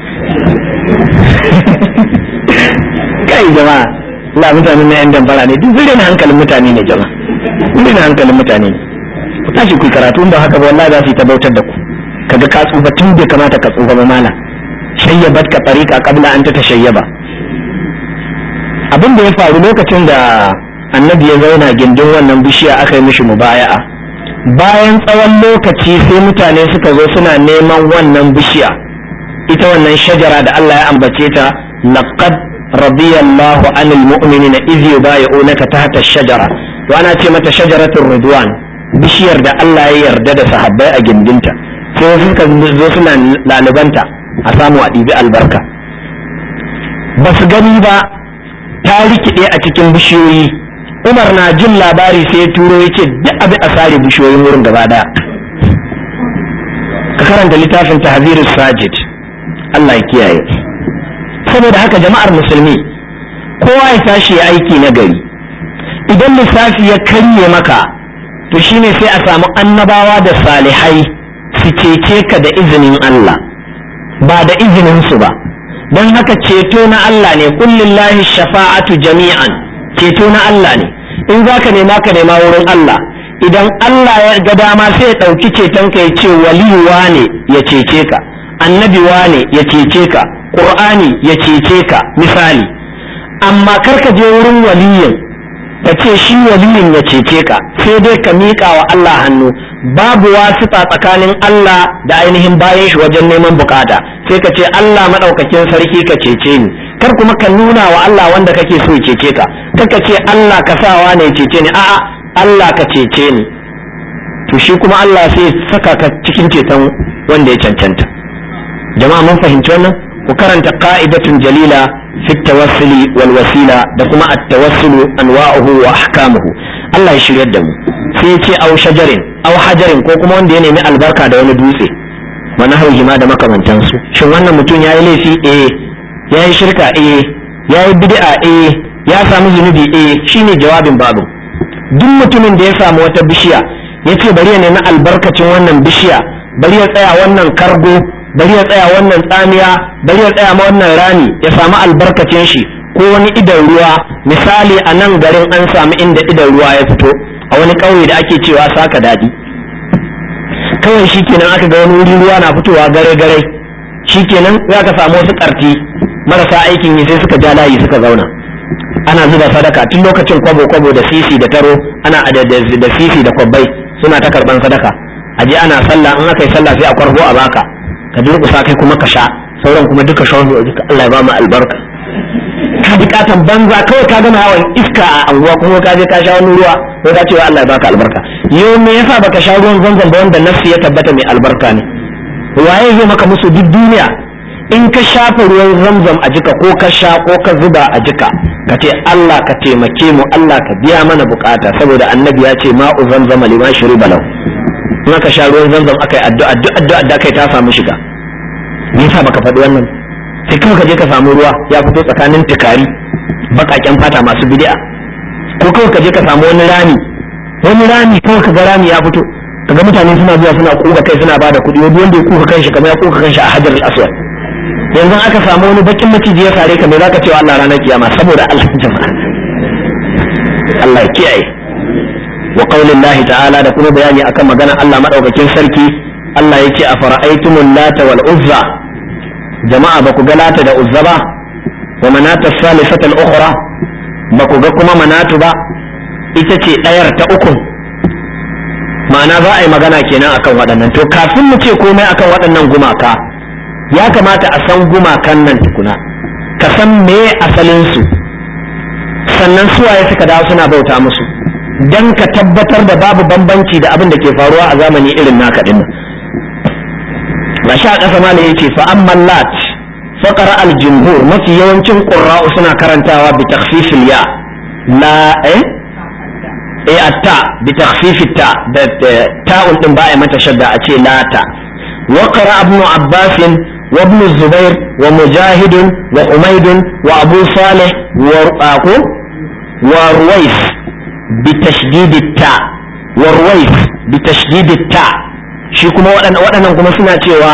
kai jama'a Allah mutanen na yan dambara ne duk zure na hankalin mutane ne jama'a zure na hankalin mutane ne ku tashi ku karatu ba haka ba wallahi za su yi ta bautar da ku kaga ka tsufa tun bai kamata ka tsufa ba mala shayyabat ka tariqa qabla an ta tashayyaba abin da ya faru lokacin da annabi ya zauna gindin wannan bishiya aka yi mishi mubaya'a bayan tsawon lokaci sai mutane suka zo suna neman wannan bishiya ita wannan shajara da Allah ya ambace ta laqad radiyallahu anil mu'minina idh yubayyi'unaka tahta ash-shajara to ana ce mata shajaratul ridwan bishiyar da Allah ya yarda da sahabbai a gindinta sai suka zo suna lalubanta a samu a ɗibi albarka ba su gani ba ta rikide a cikin bishiyoyi umar na jin labari sai ya turo ya ce duk abin a sare bishiyoyin wurin gaba daya ka karanta littafin tahzirus sajid Allah ya kiyaye saboda haka jama'ar musulmi kowa ya tashi ya aiki na gari idan lissafi ya karye maka to shine sai a samu annabawa da salihai su cece ka da izinin Allah ba da izinin su ba don haka ceto na Allah ne kullillahi shafa'atu jami'an ceto na Allah ne in za ka nema ka nema wurin Allah idan Allah ya ga dama sai ya ɗauki ceton ka ya ce waliyuwa ne ya cece ka annabi ne ya cece ka ƙur'ani ya cece ka misali amma kar ka je wurin waliyin ka ce shi waliyin ya cece ka sai dai ka miƙa wa Allah hannu babu wasita tsakanin Allah da ainihin bayan shi wajen neman bukata sai ka ce Allah maɗaukakin sarki ka cece ni kar kuma ka nuna wa Allah wanda kake so ya cece ka kar ka ce Allah ka sawa ne ya cece ni a'a Allah ka cece ni to shi kuma Allah sai saka ka cikin ceton wanda ya cancanta jama'a mun fahimci wannan ku karanta qa'idatun jalila fi tawassuli wal wasila da kuma at-tawassulu anwa'uhu wa ahkamuhu Allah ya shiryar da mu sai ya ce au shajarin au hajarin ko kuma wanda ya nemi albarka da wani dutse wani hauhi ma da makamantansu shin wannan mutum ya yi laifi eh ya yi shirka eh ya yi bid'a eh ya samu zunubi eh shine jawabin babu duk mutumin da ya samu wata bishiya ya ce bari ya nemi albarkacin wannan bishiya bari ya tsaya wannan kargo bari ya tsaya wannan tsamiya bari ya tsaya ma wannan rami ya samu albarkacin shi ko wani idan ruwa misali a nan garin an samu inda idan ruwa ya fito a wani ƙauye da ake cewa saka daɗi kawai shikenan aka ga wani wuri ruwa na fitowa gare gare shikenan za ka samu wasu ƙarti marasa aikin yi sai suka ja layi suka zauna ana zuba sadaka tun lokacin kwabo kwabo da sisi da taro ana da sisi da kwabbai suna ta karban sadaka a je ana sallah in aka yi sallah sai a kwargo a baka ka durƙusa kai kuma ka sha sauran kuma duka shawar duka Allah ya ba mu albarka bukatan banza kawai ka gama hawan iska a anguwa kuma ka je ka sha wani ruwa ko ka ce wa Allah ya baka albarka yau me yasa baka sha ruwan zanzan ba wanda nafsi ya tabbata mai albarka ne waye zai maka musu duk duniya in ka shafa ruwan zamzam a jika ko ka sha ko ka zuba a jika ka ce Allah ka taimake mu Allah ka biya mana bukata saboda annabi ya ce ma'u zamzam liman shuriba lahu in aka sha ruwan zamzam aka yi addu'a addu'a da kai ta samu shiga me yasa baka faɗi wannan sai kuma ka je ka samu ruwa ya fito tsakanin tukari bakaken fata masu bid'a ko kawai ka je ka samu wani rami wani rami kawai ka ga rami ya fito kaga mutane suna zuwa suna kuka kai suna bada kuɗi wani wanda ya kuka kanshi kamar ya kuka kanshi a hajar al-aswad yanzu aka samu wani bakin maciji ya sare ka me zaka ce wa Allah ranar kiyama saboda Allah jama'a Allah ya kiyaye wa qaulillahi ta'ala da kuma bayani akan magana Allah madaukakin sarki Allah yake a fara'aitumul lata wal uzza jama'a ba ku ga lata da uzza ba wa manata salisatal ukhra ba ku ga kuma manatu ba ita ce ɗayar ta uku ma'ana za a yi magana kenan akan waɗannan to kafin mu ce komai akan waɗannan gumaka ya kamata a san gumakan nan tukuna ka san me asalin su sannan suwaye suka dawo suna bauta musu dan ka tabbatar da babu bambanci da abin da ke faruwa a zamani irin naka din nan sha ƙasa ma yace fa amman lat faqara al jumhur mafi yawancin qurra'u suna karantawa bi takhfifil ya la eh eh atta bi takhfifit ta da ta'un din ba a mata shadda a ce lata wa qara ibn abbas wa ibn zubair wa mujahid wa umayd wa abu salih wa aqu wa ruwais bi tashdid ta wa ruwais bi tashdid ta shi kuma waɗannan kuma suna cewa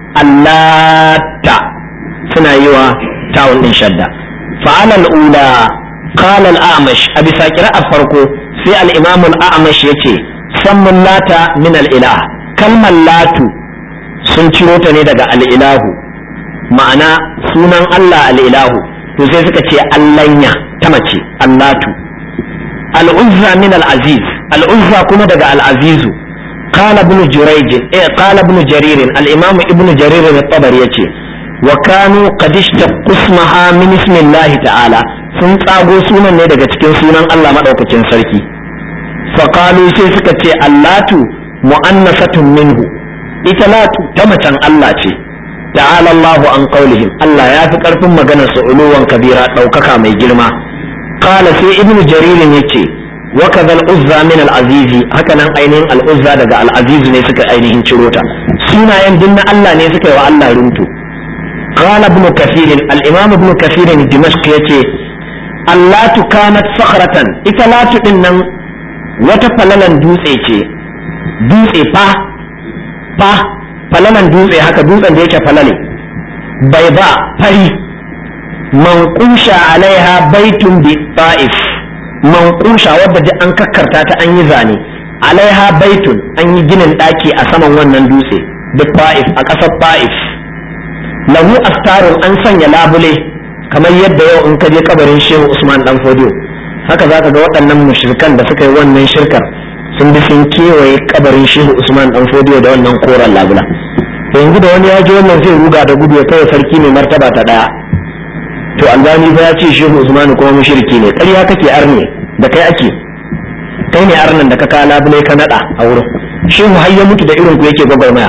allata suna yi wa ta'un din shadda fa'alal ula qala al-a'mash a bisa a farko sai al-imam al-a'mash yace sammun lata min al-ilah kalmar latu sun ciro ta ne daga al-ilahu ma'ana sunan Allah al-ilahu to sai suka ce allanya ta mace allatu al-uzza min al-aziz al-uzza kuma daga al-azizu قال ابن جريج إيه قال ابن جرير الإمام ابن جرير الطبري يتي وكانوا قد اشتقوا اسمها من اسم الله تعالى sun tsago sunan ne daga cikin sunan Allah maɗaukacin sarki faƙalu sai suka ce allatu mu'annasatun minhu ita latu ta macen Allah ce ta'ala Allahu an qaulihim Allah ya fi ƙarfin maganar su uluwan kabira ɗaukaka mai girma qala sai ibnu jaririn yace wa kadha al-uzza min al-azizi haka nan ainihin al-uzza daga al-aziz ne suka ainihin ciro ta sunayen dinna Allah ne suka yi wa Allah runtu قال ابن كثير الإمام ابن كثير الدمشق يتي allatu kanat sakhratan ita latu din nan wata falalan dutse ce dutse fa fa falalan dutse haka dutsen da yake falale bai ba fari manqusha alaiha baitun bi ta'if manqusha wadda duk an kakkarta ta an yi zane alaiha baitun an yi ginin daki a saman wannan dutse da ta'if a ƙasar ta'if lahu astarun an sanya labule kamar yadda yau in ka je kabarin shehu usman dan fodiyo haka za ka ga waɗannan mushrikan da suka yi wannan shirkar sun bi sun kewaye kabarin shehu usman dan fodiyo da wannan koren labula yanzu da wani ya ji wannan zai ruga da gudu ya kai sarki mai martaba ta daya to albani fa ya ce shehu usman kuma mushriki ne ƙarya kake arne da kai ake kai ne arnan da ka kawo labule ka nada a wurin shehu har ya mutu da irin ku yake gwagwarmaya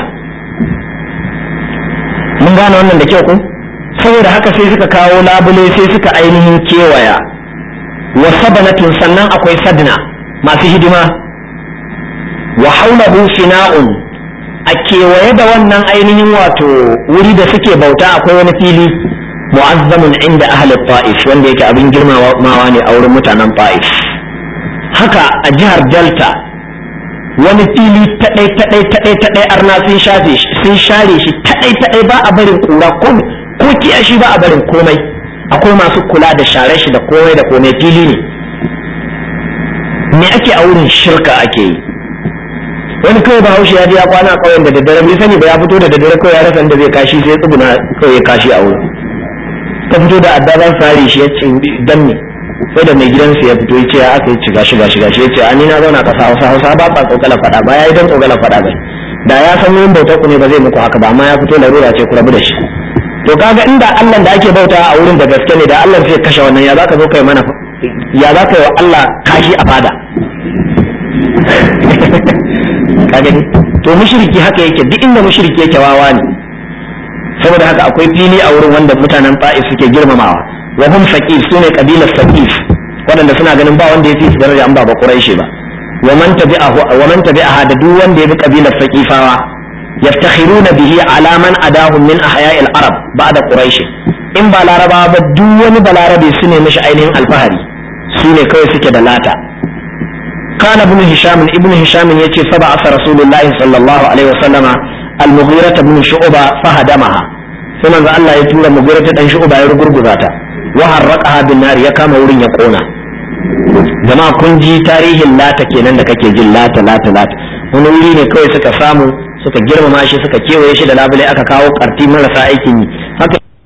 mun gane wannan da kyau ko saboda haka sai suka kawo labule sai suka ainihin kewaya wa sabanatun sannan akwai sadna masu hidima wa haulahu fina'un a kewaye da wannan ainihin wato wuri da suke bauta akwai wani fili mu'azzamun inda ahli ta'if wanda yake abin girmamawa ne a wurin mutanen ta'if haka a jihar delta wani fili taɗai taɗai taɗai taɗai arna sun shafe sun share shi taɗai taɗai ba a barin kura komai ko kiyashi ba a barin komai akwai masu kula da share shi da komai da komai fili ne me ake a wurin shirka ake yi wani kawai ba haushi ya je ya kwana a ƙauyen da daddare bai sani ba ya fito da daddare kawai ya rasa inda zai kashi sai ya tsuguna kawai ya kashi a wurin ka fito da adda zan sare shi ya ce dan me sai da mai gidansa ya fito ya ce ya aka yi shiga shiga shiga shi ya ce ani na zauna ƙasa hausa hausa ba ba tsokala faɗa ba ya yi don tsokala faɗa ba da ya san yin bautar ku ne ba zai muku haka ba amma ya fito larura ce ku rabu da shi to kaga inda Allah da ake bauta a wurin da gaske ne da Allah zai kashe wannan ya zaka zo kai mana ya zaka yi wa Allah kashi a fada ka gani to mushriki haka yake duk inda mushriki yake wawa ne saboda haka akwai fili a wurin wanda mutanen ta'if suke girmamawa wa hum saqif sune kabilar saqif waɗanda suna ganin ba wanda ya fi su daraja an ba ba quraishi ba wa man tabi'ahu wa man tabi'aha da duk wanda ya bi kabilar saqifawa yaftakhiruna bihi ala man adahum min ahya'il arab ba'da quraish in ba larabawa ba duk wani balarabe su ne mishi ainihin alfahari su ne kawai suke da lata قال ابن هشام ابن هشام يتي فبعث رسول الله صلى الله عليه وسلم المغيرة بن شعبة فهدمها ثم الله يتولى مغيرة بن شعبة يرقر قذاتا وحرقها بالنار يكام ورين يقونا jama'a kun ji tarihin lata kenan da kake jin lata lata lata wani wuri ne kawai suka samu suka girmama shi suka kewaye shi da labule aka kawo karti marasa aikin yi haka